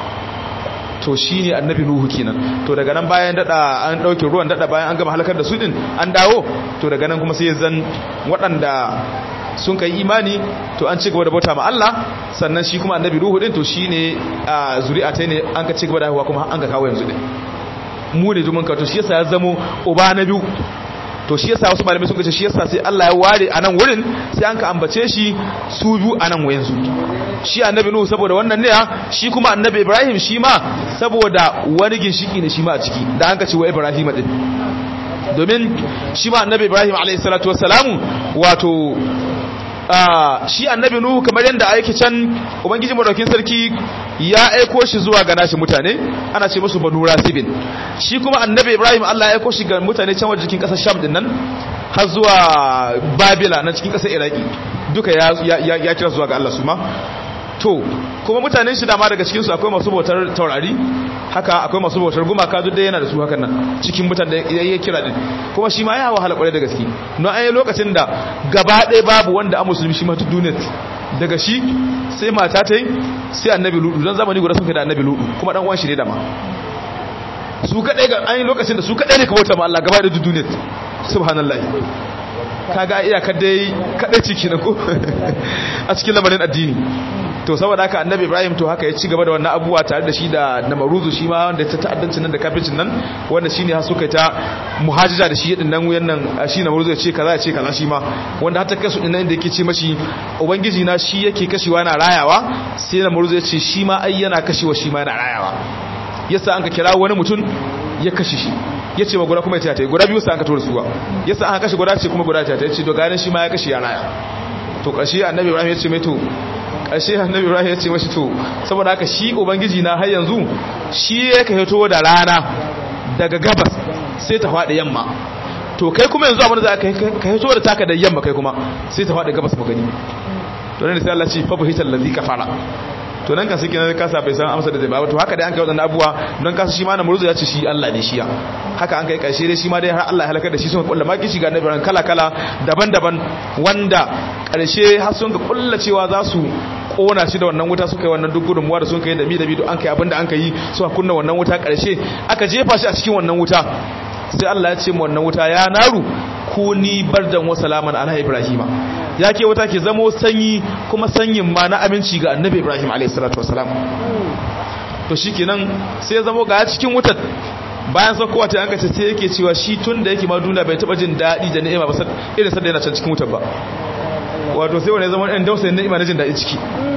to shi ne annabi nuhu kenan to daga nan bayan dada an ɗauke ruwan dada bayan an gama halakar da su din an dawo to daga nan kuma sai zan waɗanda sun kai imani to an ci gaba da bauta ma Allah sannan shi kuma annabi ruhu din to shine a zuri'a ta ne an ka ci gaba da haihuwa kuma an ka kawo yanzu din mu ne jumun ka to shi yasa ya zamo uba na biyu to shi yasa wasu malamai sun ce shi yasa sai Allah ya ware a nan wurin sai an ka ambace shi su biyu a nan wayansu shi annabi nuhu saboda wannan ne shi kuma annabi ibrahim shi ma saboda wani ginshiki ne shi ma a ciki da an ka ce wa ibrahim din domin shi ma annabi ibrahim alayhi salatu wassalamu wato shi annabi nuhu kamar yadda aiki can ubangiji madaukin sarki ya aiko shi zuwa ga nashi mutane ana ce musu banu rasibin shi kuma annabi ibrahim Allah ya aiko shi ga mutane can wajen cikin kasar sham din nan har zuwa babila na cikin kasar iraki duka ya ya kira zuwa ga Allah su ma to kuma mutanen shi dama daga cikin su akwai masu bautar taurari haka akwai masu bautar gumaka duk da yana da su hakan nan cikin mutan da ya kira din kuma shi ma ya wahala kwarai da gaske no an yi lokacin da gaba ɗaya babu wanda a musulmi shi ma duk duniyar daga shi sai mata ta yi sai annabi ludu don zamani guda sun kai da annabi ludu kuma dan uwan shi ne da ma su kadai ga an yi lokacin da su kadai ne ka bauta ma Allah gaba da duk duniyar subhanallahi kaga iyakar dai kadai ciki na ko a cikin lamarin addini to saboda haka annabi ibrahim to haka ya ci gaba da wannan abubuwa tare da shi da namaruzu shi ma wanda ta ta'addancin nan da kafircin nan wanda shine har suka ta muhajija da shi din nan wuyan nan shi namaruzu ya ce kaza ya ce kaza shi ma wanda har ta kasu din nan da yake ce mashi ubangiji na shi yake kashewa na rayawa sai namaruzu ya ce shi ma ai yana kashewa shi ma yana rayawa yasa an ka kira wani mutum ya kashe shi ya ce ma guda kuma ya ta guda biyu sa an ka tura suwa yasa an kashe guda ce kuma guda ta ya ce to ganin shi ma ya kashe ya raya to ƙarshe annabi ibrahim ya ce mai to ƙarshe annabi ibrahim ya ce mashi to saboda haka shi ubangiji na har yanzu shi ya ka hito da rana daga gabas sai ta faɗi yamma to kai kuma yanzu abin da za ka hito da taka da yamma kai kuma sai ta faɗi gabas magani to ne sai Allah ce fa buhital ladhi kafara to nan kan suke nan kasa bai san amsa da zai ba to haka dai an kai wadannan abuwa don kasa shi ma na muruzu ya ce shi Allah ne shiya haka an kai karshe dai shi ma dai har Allah ya halaka da shi sun kulla maki shiga na biran kala kala daban-daban wanda karshe har sun ga kulla cewa za su kona shi da wannan wuta suka yi wannan duk gudunmuwa da sun kai da mi da mi an kai abinda an kai suka kunna wannan wuta karshe aka jefa shi a cikin wannan wuta sai Allah ya ce mu wannan wuta ya naru kuni bardan wa salaman ala ibrahima ya ke wuta ke zamo sanyi kuma sanyin ma na aminci ga annabi ibrahim alayhi salatu wasalam to shikenan sai ya zamo ga cikin wutar bayan saukowa ta yanka sai yake cewa shi tun da yake ma duniya bai taba jin daɗi da ni'ima ba irin sanda yana can cikin wutar ba wato sai wani zama ɗan dausayin ni'ima na jin daɗi ciki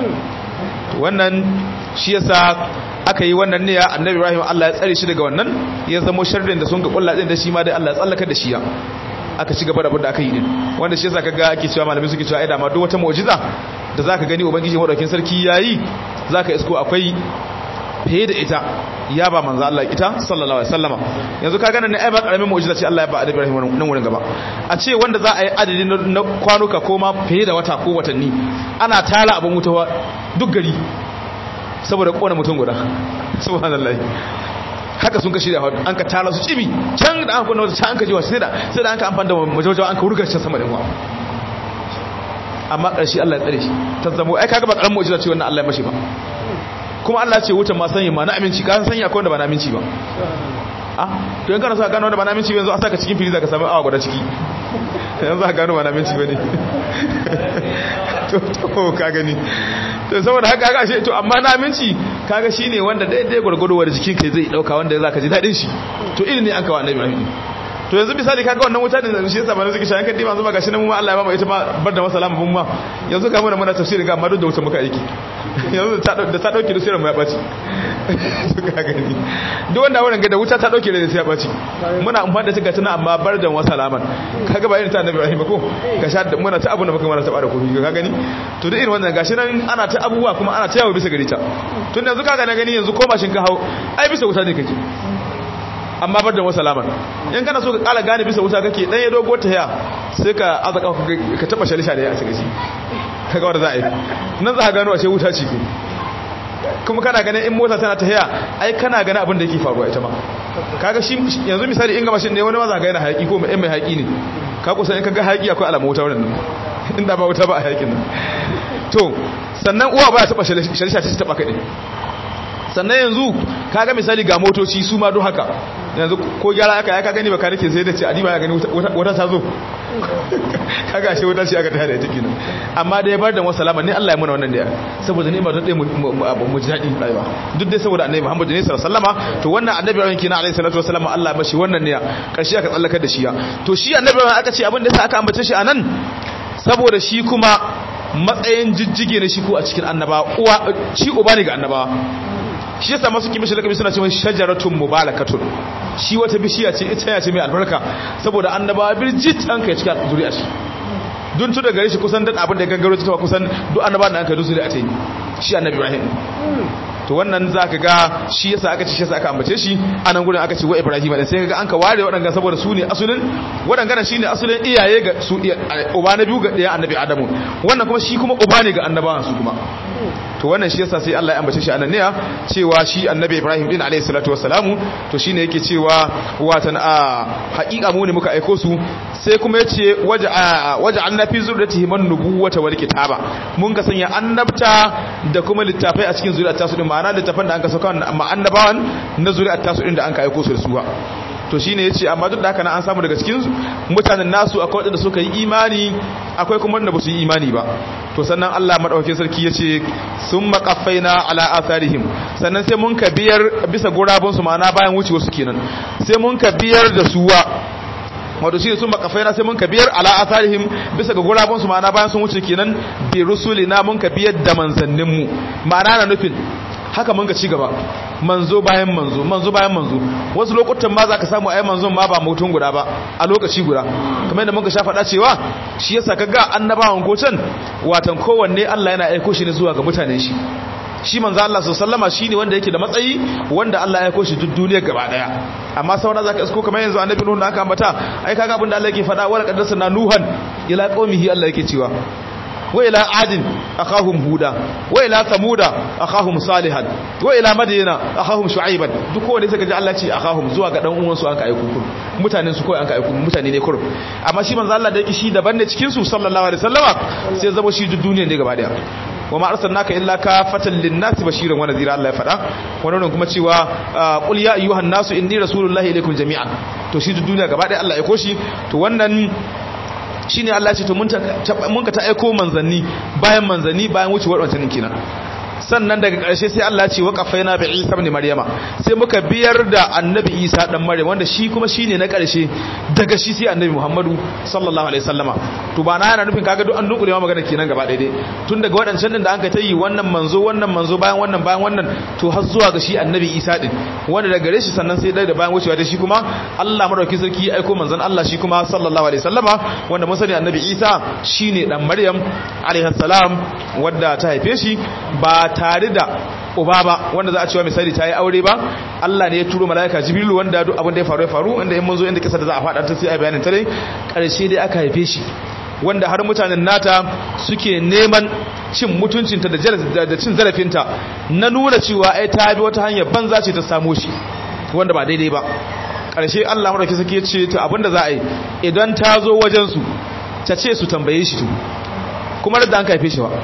wannan shi yasa aka yi wannan ne ya annabi ibrahim Allah ya tsare shi daga wannan ya zamo sharrin da sun ga kulla din da shi ma dai Allah ya tsallaka da shi ya aka ci gaba da abin da aka yi din wanda shi yasa kaga ake cewa malamai suke cewa ai da ma duk wata mu'jiza da zaka gani ubangiji madaukin sarki yayi zaka isko akwai fiye da ita ya ba manzo Allah ita sallallahu alaihi wasallama yanzu ka gane ne ai ba karamin mu'jiza ce Allah ya ba Annabi Ibrahim nan wurin gaba a ce wanda za a yi adadi na kwanuka ko ma fiye da wata ko watanni ana tara abin wuta duk gari saboda kona mutum guda subhanallahi haka sun kashi da an ka tara su cibi can da aka kunna wata can an ka jiwa sai da sai da an ka amfani da majawajawa an ka wurga can sama da yawa amma ƙarshe Allah ya tsare shi ta zamo ai kaga ba karamin mu'jiza ce wannan Allah ya mashi ba kuma Allah ce wutan ma sanya ma na aminci ka sanya akwai wanda ba na aminci ba ah to in kana so ka gano wanda ba na aminci ba yanzu a saka cikin firiza ka samu awa guda ciki yanzu ka gano ba na aminci ba ne to to ka gani to saboda haka ga shi to amma na aminci kaga shine wanda daidai gurgurwar jikin kai zai dauka wanda zaka ji dadin shi to irin ne an kawo annabi Ibrahim to yanzu misali kaga wannan wuta ne shi yasa mana suke shayan kaddi manzo ba gashi nan mu ma Allah ya ba mu ita ma bar da masalama mun ma yanzu ga mu da muna tafsiri ga amma duk da wuta muka aiki yanzu da ta dauke da sirrin mu ya baci ka gani duk wanda wannan ga da wuta ta dauke da sai ya baci muna amfani da ta gatuna amma bar da wasalaman kaga ba irin ta annabi Ibrahim ko ga sha da muna ta abu da muka mana ta bada kofi ka gani to duk irin wannan gashi nan ana ta abubuwa kuma ana ta yawo bisa gari ta tun yanzu kaga na gani yanzu ko mashin ka hawo ai bisa wuta ne kake amma bar da wasalaman in kana so ka kala gane bisa wuta kake dan ya dogo ta ya sai ka azaka ka taba shalisha da ya a cikin kaga wanda za a yi nan za ka gano ashe wuta ce kuma kana ganin in mota tana tahiya ai kana ganin abin da yake faruwa ita ma kaga shi yanzu misali in ga mashin ne wani ma za ka yana hayaki ko mai mai hayaki ne ka kusa in kaga hayaki akwai alamu wuta wannan inda ba wuta ba a hayakin nan to sannan uwa ba ya taba shalisha ta taba kai sannan yanzu kaga misali ga motoci su ma don haka yanzu ko gyara aka ya ka gani baka nake sai da ce adiba ya gani wata ta zo kaga shi wata ce aka ta da ita kenan amma da ya bar da wasu salama ne Allah ya muna wannan da ya saboda ne ba don dai mu ji daɗi rayuwa duk dai saboda annabi Muhammad ne sallallahu alaihi wasallama to wannan annabi ran kina alaihi salatu wasallama Allah ya bashi wannan ne ya karshe aka tsallakar da shi ya to shi annabi ran aka ce abin da yasa aka ambace shi anan saboda shi kuma matsayin jijjige ne shi ko a cikin annabawa uwa shi uba ne ga annabawa shi yasa masu kimishi lakabi suna cewa shajaratun mubarakatun shi wata bishiya ce ita ya ce mai albarka saboda annabawa birjit an kai cikin zuri'a shi dun tu daga shi kusan dan abin da gangaro ta kusan duk annabawa da an kai zuri'a ta yi shi annabi Ibrahim to wannan zaka ga shi yasa aka ce shi yasa aka ambace shi anan gurin aka ce wa Ibrahim dan sai kaga an ka ware wadanga saboda su ne asulin wadanga shine asulin iyaye ga su uba na biyu ga daya annabi Adamu wannan kuma shi kuma uba ne ga annabawan su kuma to wannan shi yasa sai Allah ya ambace shi anan ne cewa shi annabi Ibrahim din alayhi salatu wassalamu to shine yake cewa watan a haƙiƙa mu ne muka aiko su sai kuma yace waja waja annabi zurratihi man nubuwata wal kitaba mun ka sanya annabta da kuma littafai a cikin zuriyar tasu din ma'ana littafan da an ka sauka ma annabawan na zuriyar tasu din da an ka aiko su da suwa to shine yace amma duk da haka an samu daga cikin mutanen nasu akwai wanda suka yi imani akwai kuma wanda ba su yi imani ba to sannan Allah madaukakin sarki yace sun maqaffaina ala atharihim sannan sai mun ka biyar bisa gurabun su ma'ana bayan wucewa su kenan sai mun ka biyar da suwa wato shi sun makafaina sai mun ka biyar ala atharihim bisa ga gurabun su ma'ana bayan sun wuce kenan bi rusulina mun ka biyar da manzannin mu ma'ana na nufin haka mun ga ci gaba manzo bayan manzo manzo bayan manzo wasu lokutan ma za ka samu ai manzon ma ba mutum guda ba a lokaci guda kamar yadda muka sha faɗa cewa shi yasa kaga annabawan gocan watan kowanne Allah yana aiko shi ne zuwa ga mutanen shi shi manzo Allah sallama shine wanda yake da matsayi wanda Allah ya aiko shi duk duniyar gaba daya amma sauna zaka isko kamar yanzu annabi nuhu da aka ambata ai kaga abin da Allah yake faɗa wala qaddasa na nuhan ila qaumihi Allah yake cewa وإلى عاد أخاهم هودا وإلى ثمود أخاهم صالحا وإلى مدينة أخاهم شعيبا duk wanda suka ji Allah ce akhahum zuwa ga dan uwan su an ka aiko kun mutanen su kai an ka aiko mutane ne kurum amma shi manzo Allah da yake shi daban ne cikin su sallallahu alaihi wasallama sai zama shi duk duniya ne gaba daya wa ma arsalnaka illa kafatan lin-nasi bashiran wa nadhira Allah ya fada wannan kuma cewa qul ya ayyuhan nasu inni rasulullahi ilaykum jami'an to shi duk duniya gaba daya Allah ya aiko shi to wannan shine Allah ce to mun ka ta aiko manzanni bayan manzanni bayan wucewar wancan kenan sannan daga ƙarshe sai Allah ce waqafaina bi Isa ibn Maryama sai muka biyar da Annabi Isa dan Maryam wanda shi kuma shine na ƙarshe daga shi sai Annabi Muhammadu sallallahu alaihi wasallama to ba na yana nufin kaga duk an dukule ma magana kenan gaba daidai tun daga waɗancan din da an ka tayi wannan manzo wannan manzo bayan wannan bayan wannan to har zuwa ga shi Annabi Isa din wanda daga gare shi sannan sai dai da bayan wucewa da shi kuma Allah madaukakin sarki ya aiko manzon Allah shi kuma sallallahu alaihi wasallama wanda mun sani Annabi Isa shine dan Maryam alaihi salam wanda ta haife shi ba tare da uba ba wanda za a cewa misali ta yi aure ba Allah ne ya turo mala'ika jibrilu wanda duk abin da ya faru ya faru inda in mun zo inda kisa da za a faɗa ta sai a bayanin ta dai ƙarshe dai aka haife shi wanda har mutanen nata suke neman cin mutuncinta da cin zarafinta na nuna cewa ai ta bi wata hanyar banza ce ta samo shi wanda ba daidai ba ƙarshe Allah madauki sake ce to abinda za a yi idan ta zo wajen su ta ce su tambaye shi to kuma da an kaife shi ba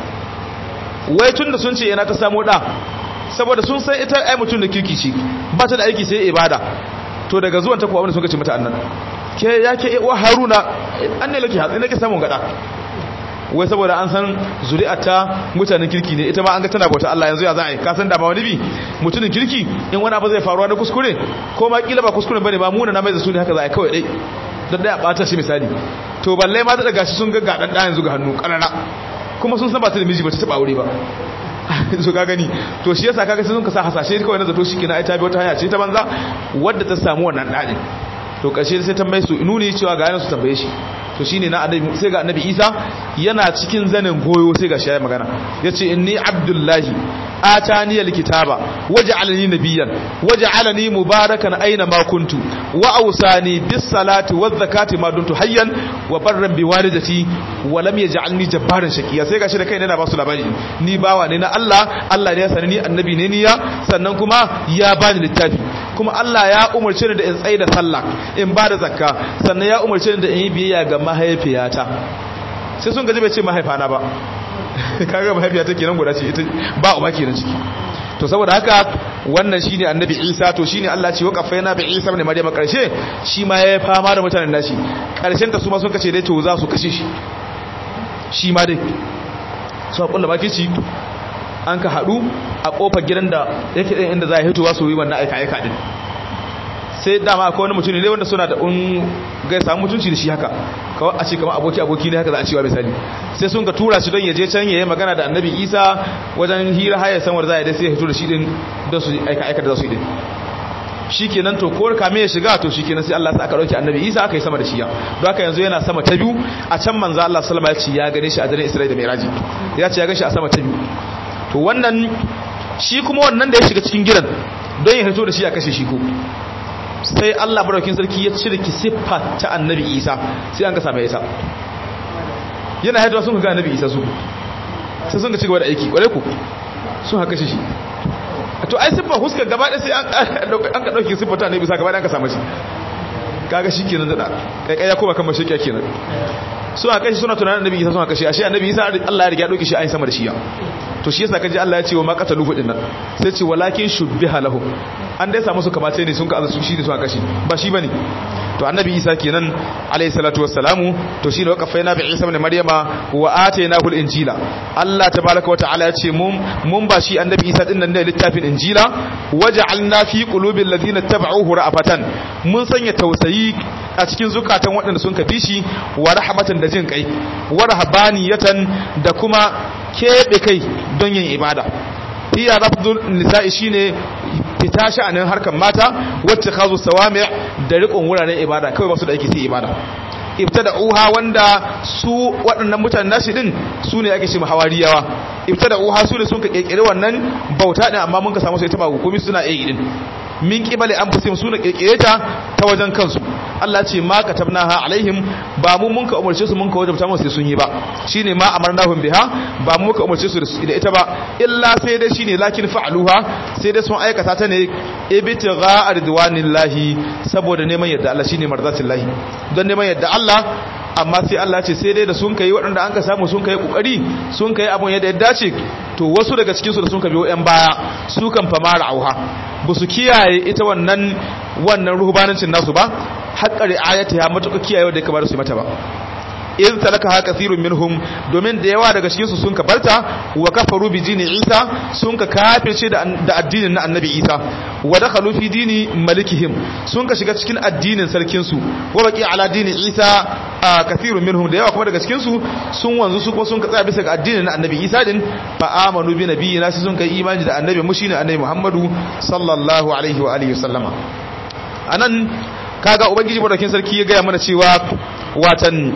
wai tunda sun ce yana ta samu da saboda sun san ita ai mutum da kirki ce ba ta da aiki sai ibada to daga zuwan ta kuwa wanda suka ce mata annan ke ya ke wa haruna an ne lake hatsi nake samun gada wai saboda an san zuri'ata mutanen kirki ne ita ma an ga tana bauta Allah yanzu ya za a yi ka san da ba wani bi mutumin kirki in wani abu zai faruwa na kuskure ko ma kila ba kuskure bane ba muna na mai da su ne haka za a yi kawai dai don dai a bata shi misali to balle ma ta daga shi sun ga gadan da yanzu ga hannu karara kuma sun san ba ta da miji ba ta taba aure ba so ka gani to shi yasa kaga sai sun ka sa hasashe kawai na zato shi kina ai ta bi wata hanya ce ta banza wadda ta samu wannan dadin to kashe sai tambaye su nuni cewa ga yana su tambaye shi to shine na annabi sai ga annabi Isa yana cikin zanin goyo sai ga shi ya magana yace inni abdullahi atani alkitaba waj'alani nabiyyan waj'alani mubarakan aina ma kuntu wa awsani bis salati waz zakati ma dumtu hayyan wa barran bi walidati wa lam yaj'alni jabbaran shaqiya sai gashi da kai yana ba su labari ni bawa ne na Allah Allah ne ya sani ni annabi ne ni ya sannan kuma ya bani littafi kuma Allah ya umarce ni da in tsaye da sallah in ba da zakka sannan ya umarce ni da in yi biyayya ga mahaifiyata sai sun gaji bai ce mahaifana ba kaga mahaifiyata kenan guda ce ita ba uba kenan ciki to saboda haka wannan shine annabi Isa to shine Allah ce waqafaina bi Isa ibn Maryam karshe shi ma ya fama da mutanen nashi karshen ta su ma sun kace dai to za su kashe shi shi ma dai su hakulla baki ci an ka hadu a kofar gidan da yake ɗin inda za a hitowa su yi wannan aika aika din sai dama akwai wani mutum ne wanda suna da un gai samu mutunci da shi haka kawai a ce kamar aboki aboki ne haka za a cewa misali sai sun ka tura shi don ya je can ya yi magana da annabi isa wajen hira haya samar za a dai sai ya hito da shi din don su aika aika da za su yi din shi kenan to kowar kame ya shiga to shi kenan sai Allah sa aka dauki annabi isa aka yi sama da shi ya don haka yanzu yana sama ta biyu a can manzo Allah sallama ya ce ya gane shi a daren Isra'ila da Mi'raji ya ce ya gane shi a sama ta biyu to wannan shi kuma wannan da ya shiga cikin gidan don ya hito da shi a kashe shi ko sai Allah baraukin sarki ya cire ki siffa ta annabi Isa sai an ka same Isa yana haiduwa sun ga annabi Isa su sai sun ga cigaba da aiki kware ku sun haka shi to ai siffa huska gaba da sai an ka dauki siffa ta annabi Isa gaba da an ka samu shi kaga shi kenan da kai kai ya koma kan mashaƙiya kenan sun haka shi suna tunanin annabi Isa sun haka shi ashe annabi Isa Allah ya riga ya dauki shi a sama da shi ya to shi yasa kaji Allah ya ce wa ma qataluhu dinnan sai ce walakin shubbiha lahum an dai samu su kamace ne sun ka azu shi ne su aka shi ba shi bane to annabi Isa kenan alayhi salatu wassalamu to shine waqafaina bi Isa ibn Maryama wa atainahu al-injila Allah tabaaraka wa ta'ala ya ce mun mun ba shi annabi Isa din nan da littafin injila waja'alna fi qulubil ladina tabauhu ra'afatan mun sanya tausayi a cikin zukatan waɗanda sun kafi shi wa rahmatan da jin kai wa rahabaniyatan da kuma keɓe kai don yin ibada iya rafdul nisa'i shine fita sha'anin harkar mata wacce kazo sawami da riƙon wuraren ibada kawai ba su da aiki sai ibada ibtada uha wanda su waɗannan mutanen nashi din su ne ake ce hawariyawa ibtada uha su ne sun ka kirkire wannan bauta din amma mun ka samu sai ta ba hukumi suna yi din min qibali anfusihim suna kirkire ta ta wajen kansu Allah ce ma katabnaha alaihim ba mu mun ka umarce su mun ka wajabta musu sai sun yi ba shine ma amarnahum biha ba mu ka umarce su da ita ba illa sai dai shine lakin fa'aluha sai dai sun aikata ta ne ibtigha ridwanillahi saboda neman yadda Allah shine marzatillahi don neman yadda Allah amma sai Allah ce sai dai da sun kai waɗanda an ka samu sun kai kokari sun kai abun yadda ya dace to wasu daga cikin su da sun ka biyo yan baya su kan famara auha ba su kiyaye ita wannan wannan ruhubanancin nasu ba haƙƙa ri'ayata ya matuƙa kiyaye da kamar su mata ba in talaka ha kathirun minhum domin da yawa daga cikin su sun kabarta wa kafaru bi dini Isa sun ka kafirce da addinin na Annabi Isa wa dakhalu fi dini malikihim sun ka shiga cikin addinin sarkin su wa baqi ala dini Isa kathirun minhum da yawa kuma daga cikin su sun wanzu su kuma sun ka tsaya bisa ga addinin na Annabi Isa din fa amanu bi nabiyina sai sun kai imani da Annabi mu shine Annabi Muhammadu sallallahu alaihi wa alihi wasallama anan kaga ubangiji madaukin sarki ya gaya mana cewa watan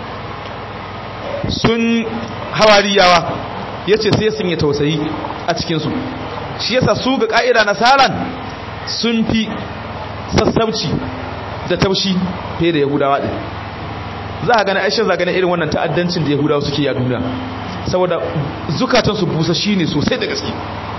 sun hawariyawa ya ce sai sun yi tausayi a cikinsu shi yasa su ga ƙa'ida nasaran sun fi sassauci da taushi fiye da yahudawa ɗin za a gani aisha za a gani irin wannan ta'addancin da yahudawa suke yi a duniya saboda zukatansu busa shi ne sosai da gaske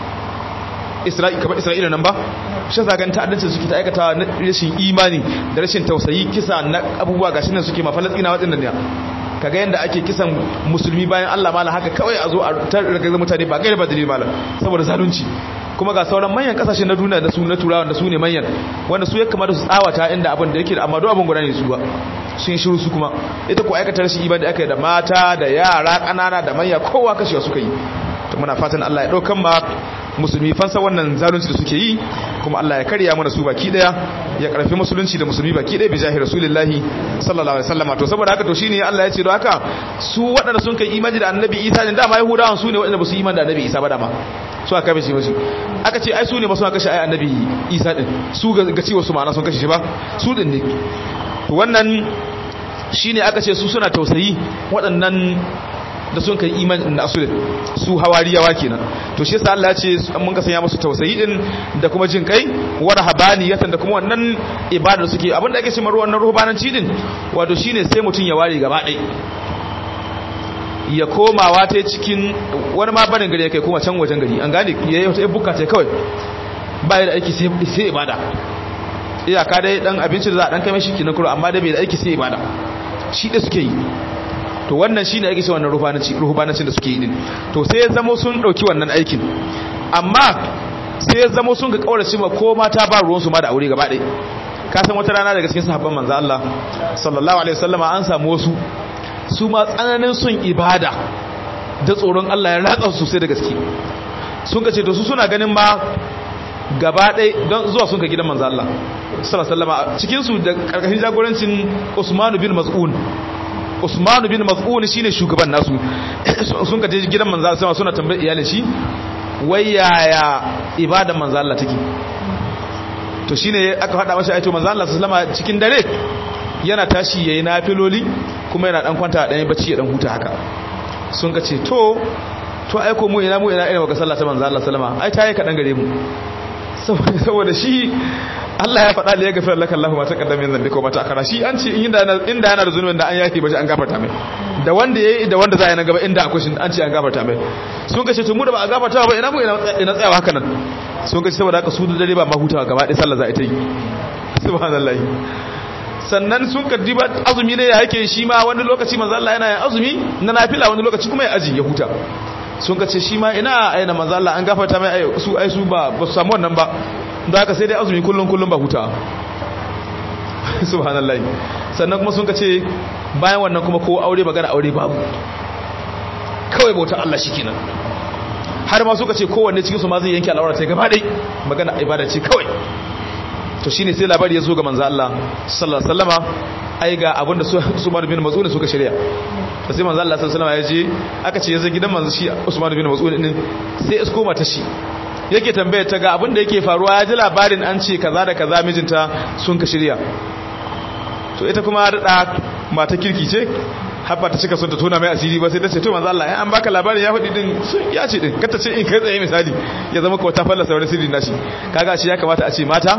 kamar isra'ila nan ba shi za a gani ta'addancin suke ta aikata na rashin imani da rashin tausayi kisa na abubuwa gashi nan suke ma falastina waɗannan ne kaga yanda ake kisan musulmi bayan Allah mala haka kawai a zo a tarraga mutane ba gaira ba dalil mala saboda zalunci kuma ga sauran manyan kasashe na duniya da su na turawa da su ne manyan wanda su ya kamata su tsawata inda abin da yake da amma duk abin guda ne su ba sun shiru su kuma ita ko aikata rashin ibada aka yi da mata da yara kanana da manya kowa kashewa suka yi to muna fatan Allah ya daukan ma musulmi fansa wannan zalunci da suke yi kuma Allah ya karya mana su baki daya ya karfi musulunci da musulmi baki daya bi jahi rasulullahi sallallahu alaihi wasallam to saboda haka to shine Allah ya ce don haka su waɗanda sun kai imani da annabi Isa ne dama yahudawan su ne waɗanda ba su imani da annabi Isa ba dama su aka kashe shi aka ce ai su ne ba su aka kashe ai annabi Isa din su ga cewa su ma'ana sun kashe shi ba su din ne to wannan shine aka ce su suna tausayi waɗannan da sun kai iman da asulin su hawariyawa kenan to shi yasa Allah ya ce mun ka sanya musu tausayi din da kuma jin kai wa rahabaniyatan da kuma wannan ibada da suke abinda ake cewa wannan ruhbananci din wato shine sai mutun ya ware gaba ɗaya ya komawa ta cikin wani ma barin gari ya kai koma can wajen gari an gane ya yi wata buka ta kawai ba da aiki sai ibada iyaka dai dan abinci da za a dan kai mashi kinan kuro amma dai bai da aiki sai ibada shi da suke yi to wannan shine ake cewa wannan ruhbananci ruhbanancin da suke yi din to sai ya zamo sun dauki wannan aikin amma sai ya zamo sun ga kaurace ma ko mata ba ruwan su ma da aure gaba ɗaya ka san wata rana daga cikin sahabban manzo Allah sallallahu alaihi wasallama an samu wasu su ma tsananin son ibada da tsoron Allah ya ratsa su sosai da gaske sun ka ce to su suna ganin ma gaba ɗaya don zuwa sun ka gidan manzo Allah sallallahu alaihi wasallama cikin su da karkashin jagorancin Usman bin Mas'un Usman bin Mas'un shine shugaban nasu sun ka je gidan manzo Allah suna tambayar iyalin shi wai yaya ibada manzo Allah take to shine aka faɗa masa aito manzo Allah sallallahu alaihi cikin dare yana tashi yayi nafiloli kuma yana dan kwanta dan bacci ya dan huta haka sun ka ce to to aiko mu ina mu ina irin waka sallah ta manzo Allah sallama ai ta yi kadan gare mu saboda shi Allah ya faɗa da ya gafara laka Allah ma taqaddama min zambika wa ma ta'akhara shi an ce inda inda yana da zunubin da an yaki ba shi an gafarta mai da wanda yayi da wanda za a yi na gaba inda akwai shi an ce an gafarta mai sun kace to mu da ba a gafarta ba ina mu ina tsayawa haka nan sun kace saboda haka su da dare ba ma hutawa gaba ɗaya sallah za a yi ta yi subhanallahi sannan sun kaddi ba azumi ne ya yake shi ma wani lokaci manzo Allah yana yin azumi na nafila wani lokaci kuma ya aji ya huta sun ka ce shi ma ina aina manzo Allah an gafarta mai su ai su ba ba su samu wannan ba don haka sai dai azumi kullun kullun ba huta subhanallahi sannan kuma sun ka ce bayan wannan kuma ko aure magana aure babu kawai bauta Allah shikenan har ma suka ce kowanne cikin su ma zai yanke al'aura sai gaba dai magana ibada ce kawai to shine sai labari ya zo ga manzo Allah sallallahu alaihi wasallama ai ga abinda su Usman bin Mas'ud suka shirya to sai manzo Allah sallallahu alaihi wasallama ya je aka ce yazo gidan manzo shi Usman bin Mas'ud din sai isko mata shi yake tambaye ta ga abinda yake faruwa ya ji labarin an ce kaza da kaza mijinta sun ka shirya to ita kuma da mata kirki ce habba ta cika son ta tona mai asiri ba sai ta ce to manzo Allah ai an baka labarin ya faɗi din ya ce din kata ce in kai tsaye misali ya zama ko ta fallasa wani sirri nashi kaga shi ya kamata a ce mata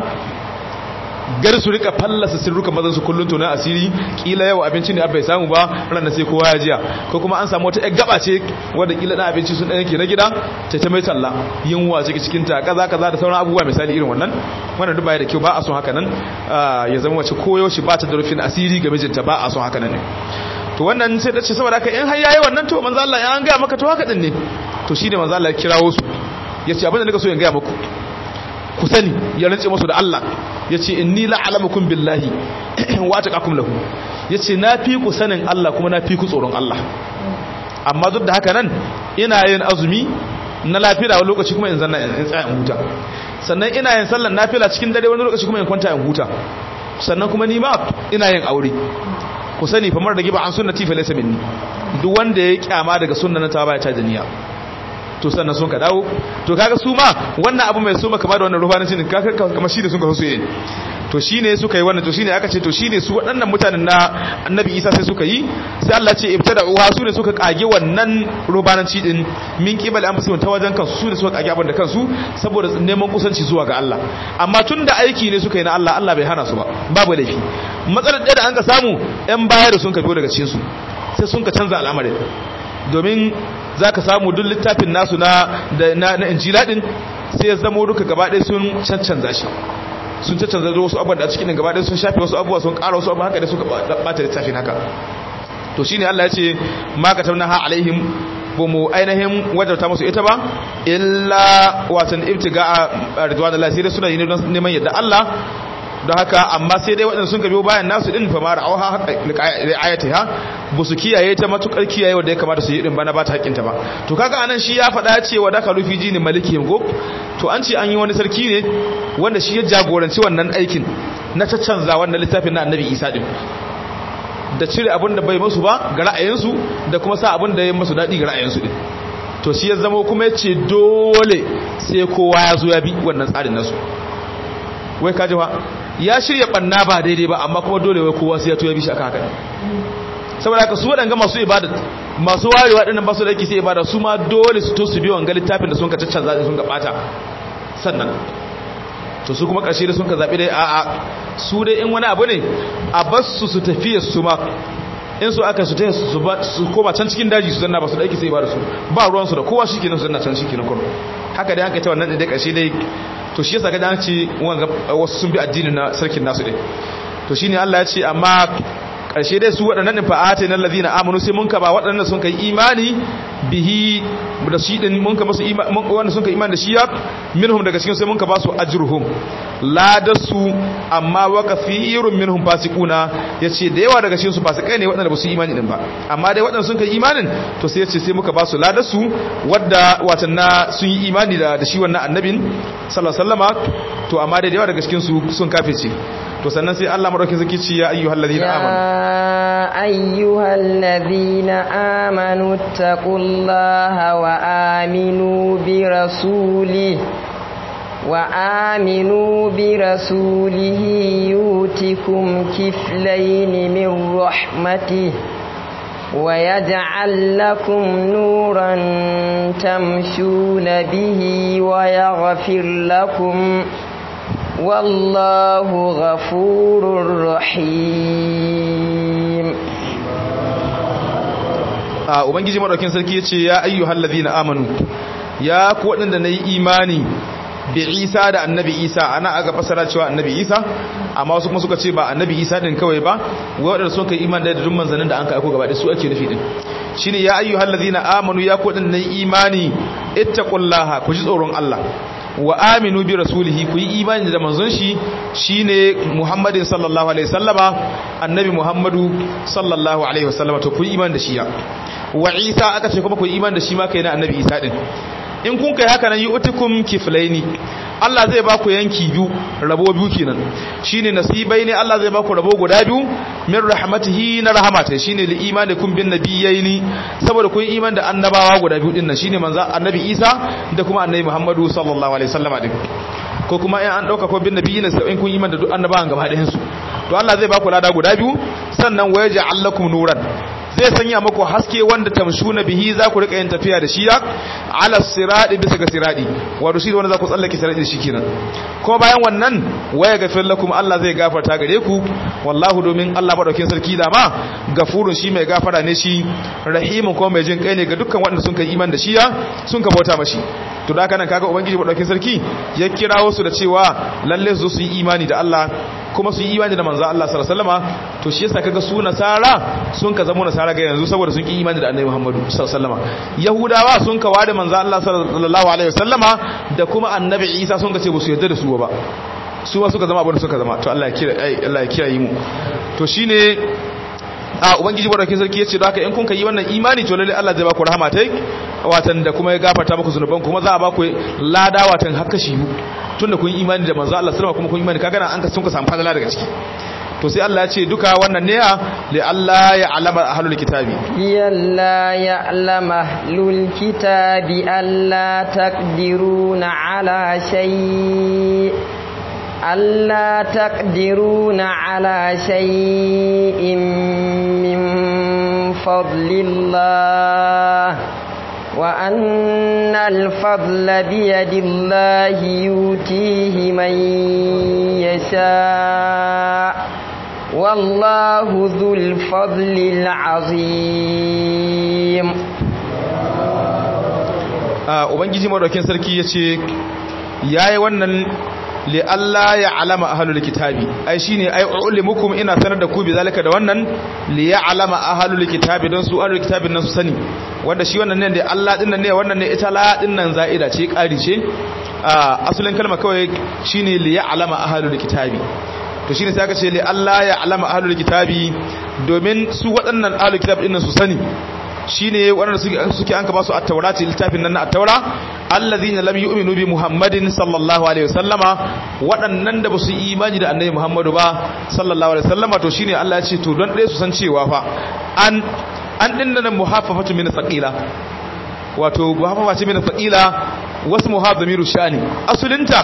gar su rika fallasa sirrukan mazan su kullun tona asiri kila yau abinci ne bai samu ba ranar sai kowa ya jiya ko kuma an samu wata yar gaba ce wanda kila na abinci sun dan yake na gida ta ta mai talla yunwa ciki cikin ta kaza kaza da sauran abubuwa misali irin wannan wannan duk baya da kyau ba a son haka nan ya zama wace koyo shi ba ta da rufin asiri ga mijinta ba a son haka nan ne to wannan sai ta ce saboda haka in har yayi wannan to manzo Allah ya an ga maka to haka din ne to shine manzo Allah ya kirawo su yace abin da nika so in ga muku ku sani ya rantse musu da Allah yace inni la'alamukum billahi wa taqakum lahu yace na fi ku sanin Allah kuma na fi ku tsoron Allah amma duk da haka nan ina yin azumi na lafiya wani lokaci kuma in zanna in tsaya in huta sannan ina yin sallar nafila cikin dare wani lokaci kuma in kwanta in huta sannan kuma ni ma ina yin aure ku sani fa mar da giba an sunnati fa laysa minni duk wanda ya kyama daga sunnata ba ya ta duniya to sannan sun ka dawo to kaga su ma wannan abu mai suma kama da wannan ruhanancin kaga kamar shi da sun ka so yi to shine suka yi wannan to shine aka ce to shine su waɗannan mutanen na annabi isa sai suka yi sai Allah ce ibtada uwa su ne suka kage wannan rubananci din min kibal an fusu ta wajen kansu su ne suka kage abin da kansu saboda neman kusanci zuwa ga Allah amma tun da aiki ne suka yi na Allah Allah bai hana su ba babu laifi matsalar ɗaya da an ka samu yan baya da sun ka biyo daga cikin su sai sun ka canza al'amarin domin za ka samu duk littafin nasu na na injila din sai ya zama duka gaba ɗaya sun cancanza shi sun cancanza wasu abubuwan da a cikin gaba ɗaya sun shafe wasu abubuwa sun ƙara wasu abubuwa haka da suka ɓata littafin haka to shine Allah ya ce ma ka tabna ha alaihim ba mu ainihin wajarta musu ita ba illa watan ibtiga a ridwanullahi sai dai suna yi neman yadda Allah don haka amma sai dai waɗanda sun biyo bayan nasu ɗin fa mara auha ayati ha ba su kiyaye ta matukar kiyaye wanda ya kamata su yi ɗin bana ba ta haƙƙinta ba to kaga anan shi ya faɗa cewa da kalufi jini maliki yango to an ce an yi wani sarki ne wanda shi ya jagoranci wannan aikin na caccanza wannan littafin na annabi isa ɗin da cire abin da bai masu ba ga ra'ayinsu da kuma sa abin da ya masu daɗi ga ra'ayinsu ɗin to shi ya zama kuma ya ce dole sai kowa ya zo ya bi wannan tsarin nasu wai kaji fa ya shirya banna ba daidai ba amma kuma dole wai kowa sai ya toya bishi aka haka saboda haka su waɗanga masu ibada masu warewa ɗinnan ba su da yake sai ibada su ma dole su to su bi wanga littafin da sun ka caccanza da sun ka ɓata sannan to su kuma ƙarshe da sun ka zaɓi dai a'a su dai in wani abu ne a basu su tafiya su ma in su aka su ta su koma can cikin daji su zanna ba su da aiki sai ba da su ba ruwansu da kowa shi kenan su zanna can shi kenan kuma haka dai an kai ta wannan da ƙarshe dai to shi yasa ga dan ce wasu sun bi addinin na sarkin nasu din to shine Allah ya ce amma karshe dai su waɗannan din fa'ate nan ladina amanu sai mun ka ba waɗannan sun kai imani bihi da shi din mun ka musu imani wanda sun kai imani da shi ya minhum daga cikin sai mun ka ba su ajruhum ladasu amma wa kafirun minhum fasiquna yace da yawa daga cikin su fasikai ne waɗanda ba su imani din ba amma dai waɗanda sun kai imanin to sai yace sai muka ba su ladasu wadda watan na sun yi imani da da shi wannan annabin sallallahu alaihi wasallama to amma dai da yawa daga cikin su sun kafirce to sannan sai Allah madaukakin sarki ce ya ayyuhal ladina amanu ya ayyuhal ladina amanu taqullaha wa aminu bi rasuli wa aminu bi rasulihi yutikum kiflayn min rahmatihi ويجعل لكم نورا تمشون به ويغفر لكم والله غفور رحيم a ubangiji madaukin sarki yace ya ayyuhal ladina amanu ya ku wadanda nayi imani bi Isa da annabi Isa ana aka fasara cewa annabi Isa amma wasu kuma suka ce ba annabi Isa din kawai ba wadanda sun kai imani da dukkan manzannin da an kai aiko gaba da su ake nufi din shine ya ayyuhal ladina amanu ya ku wadanda nayi imani ittaqullaha ku ji tsoron Allah wa aminu bi rasulihi ku yi imani da manzon shi shine Muhammadin sallallahu alaihi wasallama annabi Muhammadu sallallahu alaihi wasallama to ku yi imani da shi ya wa Isa aka ce kuma ku yi imani da shi ma kai na annabi Isa din in kun kai haka nan yu'tikum kiflaini Allah zai ba ku yanki biyu rabo biyu kenan shine nasibai ne Allah zai ba ku rabo guda biyu min rahmatihi na rahmata shine li imanikum bin nabiyyin saboda kun iman da annabawa guda biyu din nan shine manzo annabi Isa da kuma annabi Muhammadu sallallahu alaihi wasallama din ko kuma in an dauka ko bin nabiyyin sai in kun iman da duk annabawan gaba ɗayan su to Allah zai ba ku lada guda biyu sannan wayaja'al lakum nuran zai sanya muku haske wanda tamshuna bihi za ku rika yin tafiya da shi ala siradi bisa ga siradi wato shi wanda za ku tsallake siradi shi kenan ko bayan wannan waya gafir lakum Allah zai gafarta gare ku wallahu domin Allah madaukin sarki da ma gafurun shi mai gafara ne shi rahimun ko mai jin kai ne ga dukkan wanda sun kai iman da shi ya sun ka bauta mashi to da kana kaga ubangiji madaukin sarki ya kirawo su da cewa lalle su su yi imani da Allah kuma su yi imani da manzo Allah sallallahu alaihi wasallama to shi yasa kaga su nasara sun ka zama nasara ga yanzu saboda sun ki imani da annabi Muhammadu sallallahu alaihi wasallama yahudawa sun ka wada manzo Allah sallallahu alaihi wasallama da kuma annabi Isa sun ka ce ba su yarda da su ba su ma suka zama abin da suka zama to Allah ya kira Allah ya kiyaye mu to shine a ubangiji barkin sarki yace da haka in kun kai wannan imani to lalle Allah zai ba ku rahama tai watan da kuma ya gafarta muku zunuban kuma za a ba ku lada watan haka shi tunda kun imani da manzo Allah sallama kuma kun imani kaga nan an ka sun ka samu fadala daga ciki to sai Allah ya ce duka wannan ne li Allah ya alama ahlul kitabi yalla ya alama ahlul kitabi alla taqdiruna ala shay ألا تقدرون على شيء من فضل الله وأن الفضل بيد الله يؤتيه من يشاء والله ذو الفضل العظيم ubangiji madaukin sarki ya ce ya yi wannan li Allah ya alama ahalul kitabi ai shine ai ulimukum ina sanar da ku bi zalika da wannan li ya alama ahalul kitabi don su ahalul kitabin nan su sani wanda shi wannan ne da Allah din nan ne wannan ne ita la din nan za'ida ce ƙari ce asalin kalma kawai shine li ya alama ahalul kitabi to shine sai aka ce li Allah ya alama ahalul kitabi domin su waɗannan ahalul kitab din nan su sani shine waɗanda suke an ka ba su at-taurati littafin nan na at-taura allazina lam yu'minu bi muhammadin sallallahu alaihi wasallama waɗannan da basu imani da annabi muhammadu ba sallallahu alaihi wasallama to shine Allah ya ce to don ɗaya su san cewa fa an an dinna nan muhaffafatu min thaqila wato muhaffafa ce min thaqila wasu muhazzamiru shani asulinta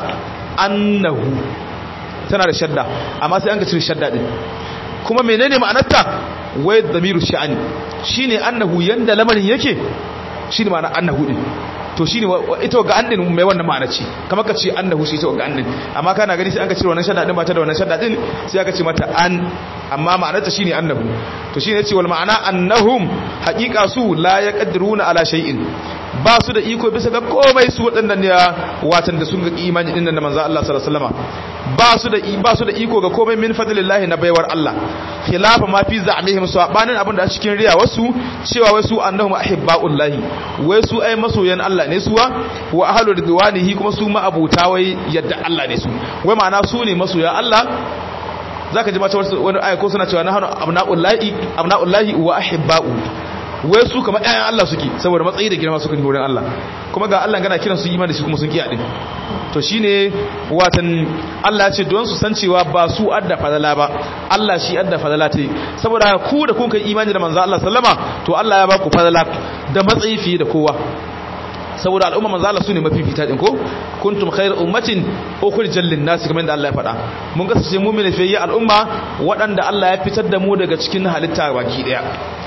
annahu tana da shadda amma sai an ga cire shadda din kuma menene ma'anarta wai damiru sha'ani shine annahu yanda lamarin yake shine ma'ana annahu din to shine ita ga an din mai wannan ma'ana ce kamar ka ce annahu shi ita ga an din amma kana gani sai an ka cire wannan shadda din ba ta da wannan shadda din sai aka ce mata an amma ma'anarta shine annahu to shine yace wal ma'ana annahum haqiqa su la yaqdiruna ala shay'in ba su da iko bisa ga komai su waɗannan ne watan da sun ga imani din nan da manzo Allah sallallahu alaihi wasallam ba su da ba su da iko ga komai min fadlillahi na baiwar Allah khilafa ma fi za'mihim sabanin abin da a cikin riya wasu cewa wai su annahum ahibbaullahi wai su ai masoyan Allah ne suwa wa ahlu ridwanihi kuma su ma abuta wai yadda Allah ne su wai ma'ana su ne masoya Allah zaka ji mata wani aya ko suna cewa nahnu abnaullahi abnaullahi wa ahibbau wai su kamar ƴaƴan Allah suke saboda matsayi da girma suka wurin Allah kuma ga Allah gana kiran su imani da shi kuma sun kiya din to shine watan Allah ya ce don su san cewa ba su adda fadala ba Allah shi adda fadala ta saboda ku da kun kai imani da manzo Allah sallama to Allah ya ba ku fadala da matsayi fiye da kowa saboda al'umma manzo Allah sune mafifita din ko kuntum khayr ummatin ukhrijal lin nas kamar da Allah ya faɗa mun kasance mu'mini fiye al'umma waɗanda Allah ya fitar da mu daga cikin halitta baki daya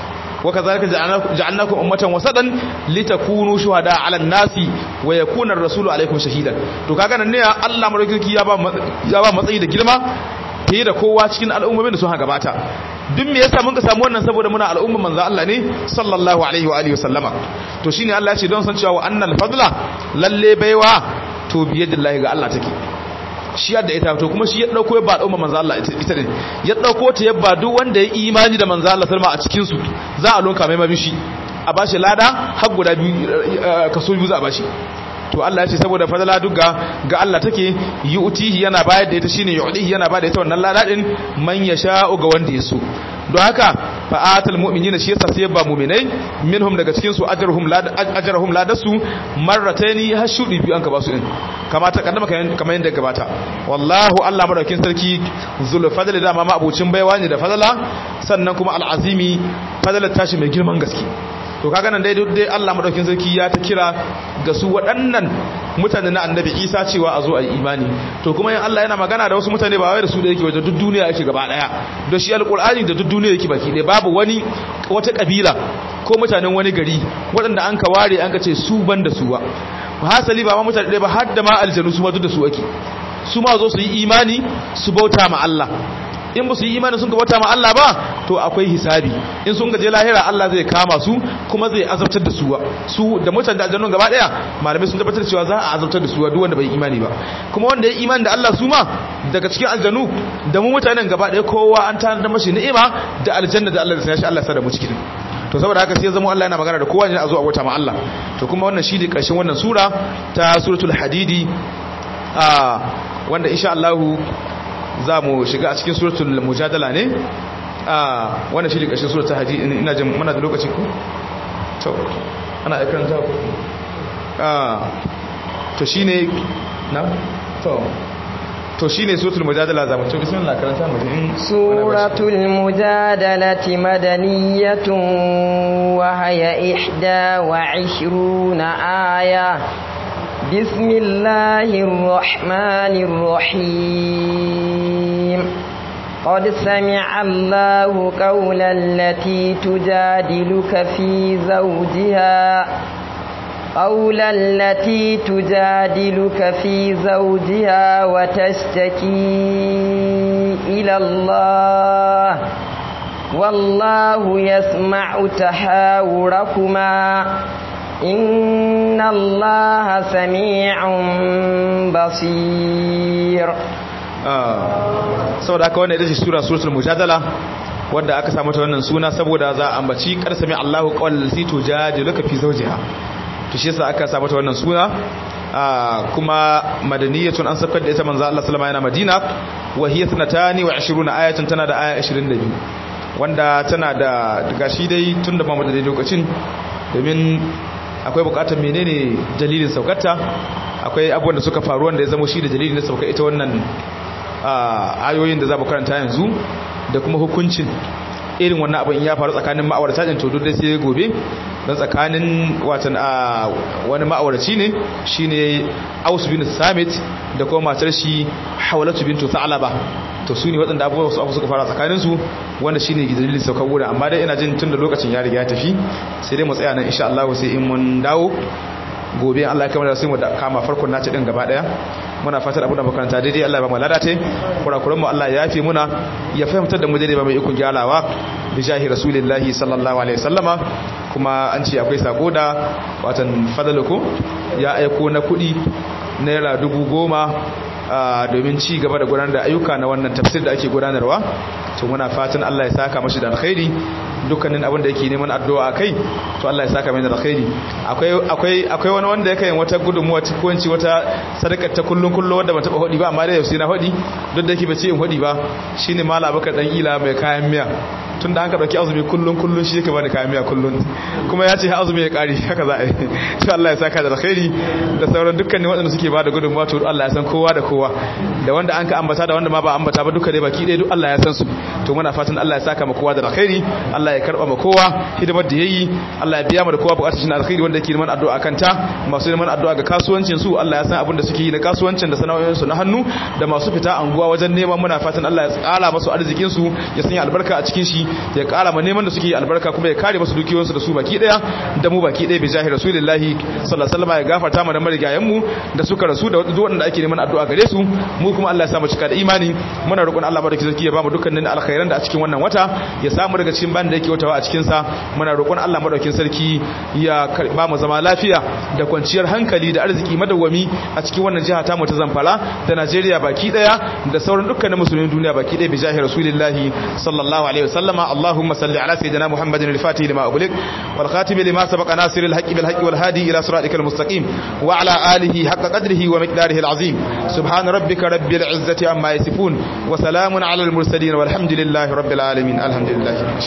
وكذلك جعلناكم أمة وسطا لتكونوا شهداء على الناس ويكون الرسول عليكم شهيدا to kaga nan ne Allah madaukaki ya ba ya ba matsayi da girma fiye da kowa cikin al'ummomin da sun gabata duk me yasa mun ka samu wannan saboda muna al'umman manzo Allah ne sallallahu alaihi wa alihi wasallama to shine Allah ya ce don san cewa wa annal fadla lalle baiwa to biyadillahi ga Allah take shi yadda ita to kuma shi ya dauko ya ba al'umma manzo Allah ita din ya dauko ta ya ba duk wanda ya imani da manzo Allah sallama a cikin su za a lonka mai mabishi a bashi lada har guda biyu kaso biyu za a bashi to Allah ya ce saboda fadala duk ga ga Allah take yu'tihi yana bayar da ita shine yu'tihi yana bayar da ita wannan lada din man yasha'u ga wanda ya so don haka fa'atul mu'minina shi yasa sai ba mu'minai minhum daga cikin su ajruhum la ajruhum la dasu marrataini har shudi biyu an ka basu din kama ta kaddama kamar yanda gabata wallahu Allah madaukin sarki zul fadli da ma abucin baiwa ne da fadala sannan kuma al'azimi fadalar tashi mai girman gaske to kaga nan dai duk dai Allah madaukin sarki ya ta kira ga su waɗannan mutane na annabi Isa cewa a zo a yi imani to kuma yin Allah yana magana da wasu mutane ba wai da su da yake wajen duk duniya yake gaba daya da shi alqur'ani da duk duniya yake baki dai babu wani wata kabila ko mutanen wani gari waɗanda an ka ware an ka ce su ban da su ba hasali ba ma mutane ɗaya ba har da ma aljanu su ma duk da su ake su ma zo su yi imani su bauta ma Allah in ba su yi imani sun bauta ma Allah ba to akwai hisabi in sun gaje lahira Allah zai kama su kuma zai azabtar da su su da mutan da aljannun gaba daya malamai sun tabbatar cewa za a azabtar da su duk wanda bai imani ba kuma wanda ya imani da Allah su ma daga cikin aljannu da mu mutanen gaba daya kowa an tana da mashi ni'ima da aljanna da Allah da sashi Allah sa da mu cikin to saboda haka sai ya zama Allah yana magana da kowa ne a zo a bauta ma Allah to kuma wannan shi ne karshen wannan sura ta suratul hadidi a wanda insha Allah za mu shiga a cikin suratul mujadala ne a wannan shi ne ƙarshen suratul haji ina jin muna da lokaci ku to ana aikan za ku a to shine na to to shine suratul mujadala za mu to bismillah karanta mu in suratul mujadalati madaniyatun wa haya ihda wa 20 aya بسم الله الرحمن الرحيم قد سمع الله قول التي تجادلك في زوجها قول التي تجادلك في زوجها وتشتكي إلى الله والله يسمع تحاوركما إن الله سميع بصير saboda haka wannan ita ce sura suratul mujadala wanda aka samu ta wannan suna saboda za a ambaci karsami Allahu qawlan lati tujadiluka fi zawjiha to shi yasa aka samu ta wannan suna kuma madaniyatun an sakar da ita manzo Allah sallama yana Madina wa hiya 22 ayatun tana da aya 22 wanda tana da gashi dai tunda ba mu da lokacin domin akwai bukatar menene dalilin saukarta akwai abubuwan da suka faru wanda ya zama shi da dalilin da sauka ita wannan ayoyin da za mu karanta yanzu da kuma hukuncin irin wannan abin ya faru tsakanin ma'aurata din to duk dai sai gobe dan tsakanin watan wani ma'auraci ne shine Aus bin Samit da kuma matar shi Hawlatu bintu Tha'laba to su ne waɗanda abubuwa su abu suka fara tsakanin su wanda shine dalilin saukar wurin amma dai ina jin tun da lokacin ya riga ya tafi sai dai mu tsaya nan insha Allah sai in mun dawo gobe Allah ya kamar sai mu kama farkon nace din gaba daya muna fatar abu da makaranta daidai Allah ya ba mu ladate kurakuran mu Allah ya yafe muna ya fahimtar da mu daidai ba mai ikon gyalawa bi jahi rasulillahi sallallahu alaihi wasallama kuma an ce akwai sako da watan fadaluku ya aiko na kudi naira dubu goma domin ci gaba da gudanar da ayyuka na wannan tafsir da ake gudanarwa to muna fatan Allah ya saka mashi da alkhairi dukkanin abin da yake neman addu'a kai to Allah ya saka mai da alkhairi akwai akwai akwai wani wanda yake yin wata gudunmuwa ko inci wata sadakar ta kullun kullu wanda ban taba hodi ba amma da yau sai na hodi duk da yake bace in hodi ba shine mallam Abubakar dan ila mai kayan miya tun da an ka dauki azumi kullun kullun shi yake bani kayan miya kullun kuma ya ce azumi ya kare haka za a yi to Allah ya saka da alkhairi da sauran dukkanin waɗanda suke ba da gudunmuwa to Allah ya san kowa da kowa da wanda an ka ambata da wanda ma ba ambata ba duka dai baki ɗaya duk Allah ya san su to muna fatan Allah ya saka ma kowa da alkhairi Allah ya karba ma kowa hidimar da yayi Allah ya biya mu da kowa bukatun shi alkhairi wanda yake neman addu'a kanta masu neman addu'a ga kasuwancin su Allah ya san abin da suke yi na kasuwancin da sana'o'in su na hannu da masu fita anguwa wajen neman muna fatan Allah ya tsara masu arzikin su ya sanya albarka a cikin shi ya kara ma neman da suke yi albarka kuma ya kare masu dukiyoyin su da su baki daya da mu baki daya bi jahi rasulullahi sallallahu alaihi wasallam ya gafarta mu da marigayen mu da suka rasu da duk wanda ake neman addu'a gare su mu kuma Allah ya sa mu cika da imani muna roƙon Allah madaukakin sarki ya ba mu dukkanin alkhairan da a cikin wannan wata ya samu daga cikin ban da yake watawa a cikin sa muna roƙon Allah madaukakin sarki ya ba mu zama lafiya da kwanciyar hankali da arziki madawwami a cikin wannan jiha ta mu ta Zamfara da Najeriya baki daya da sauran dukkanin musulmin duniya baki daya bi jahi rasulillahi sallallahu alaihi wasallama Allahumma salli ala sayyidina Muhammadin al-Fatih lima ughliq wal khatim lima sabaqa nasir al-haqqi bil haqqi wal hadi ila siratikal mustaqim wa ala alihi haqqa qadrihi wa miqdarihi al-azim subhana rabbika rabbil izzati amma yasifun wa salamun ala al-mursalin walhamdulillahi rabbil alamin alhamdulillah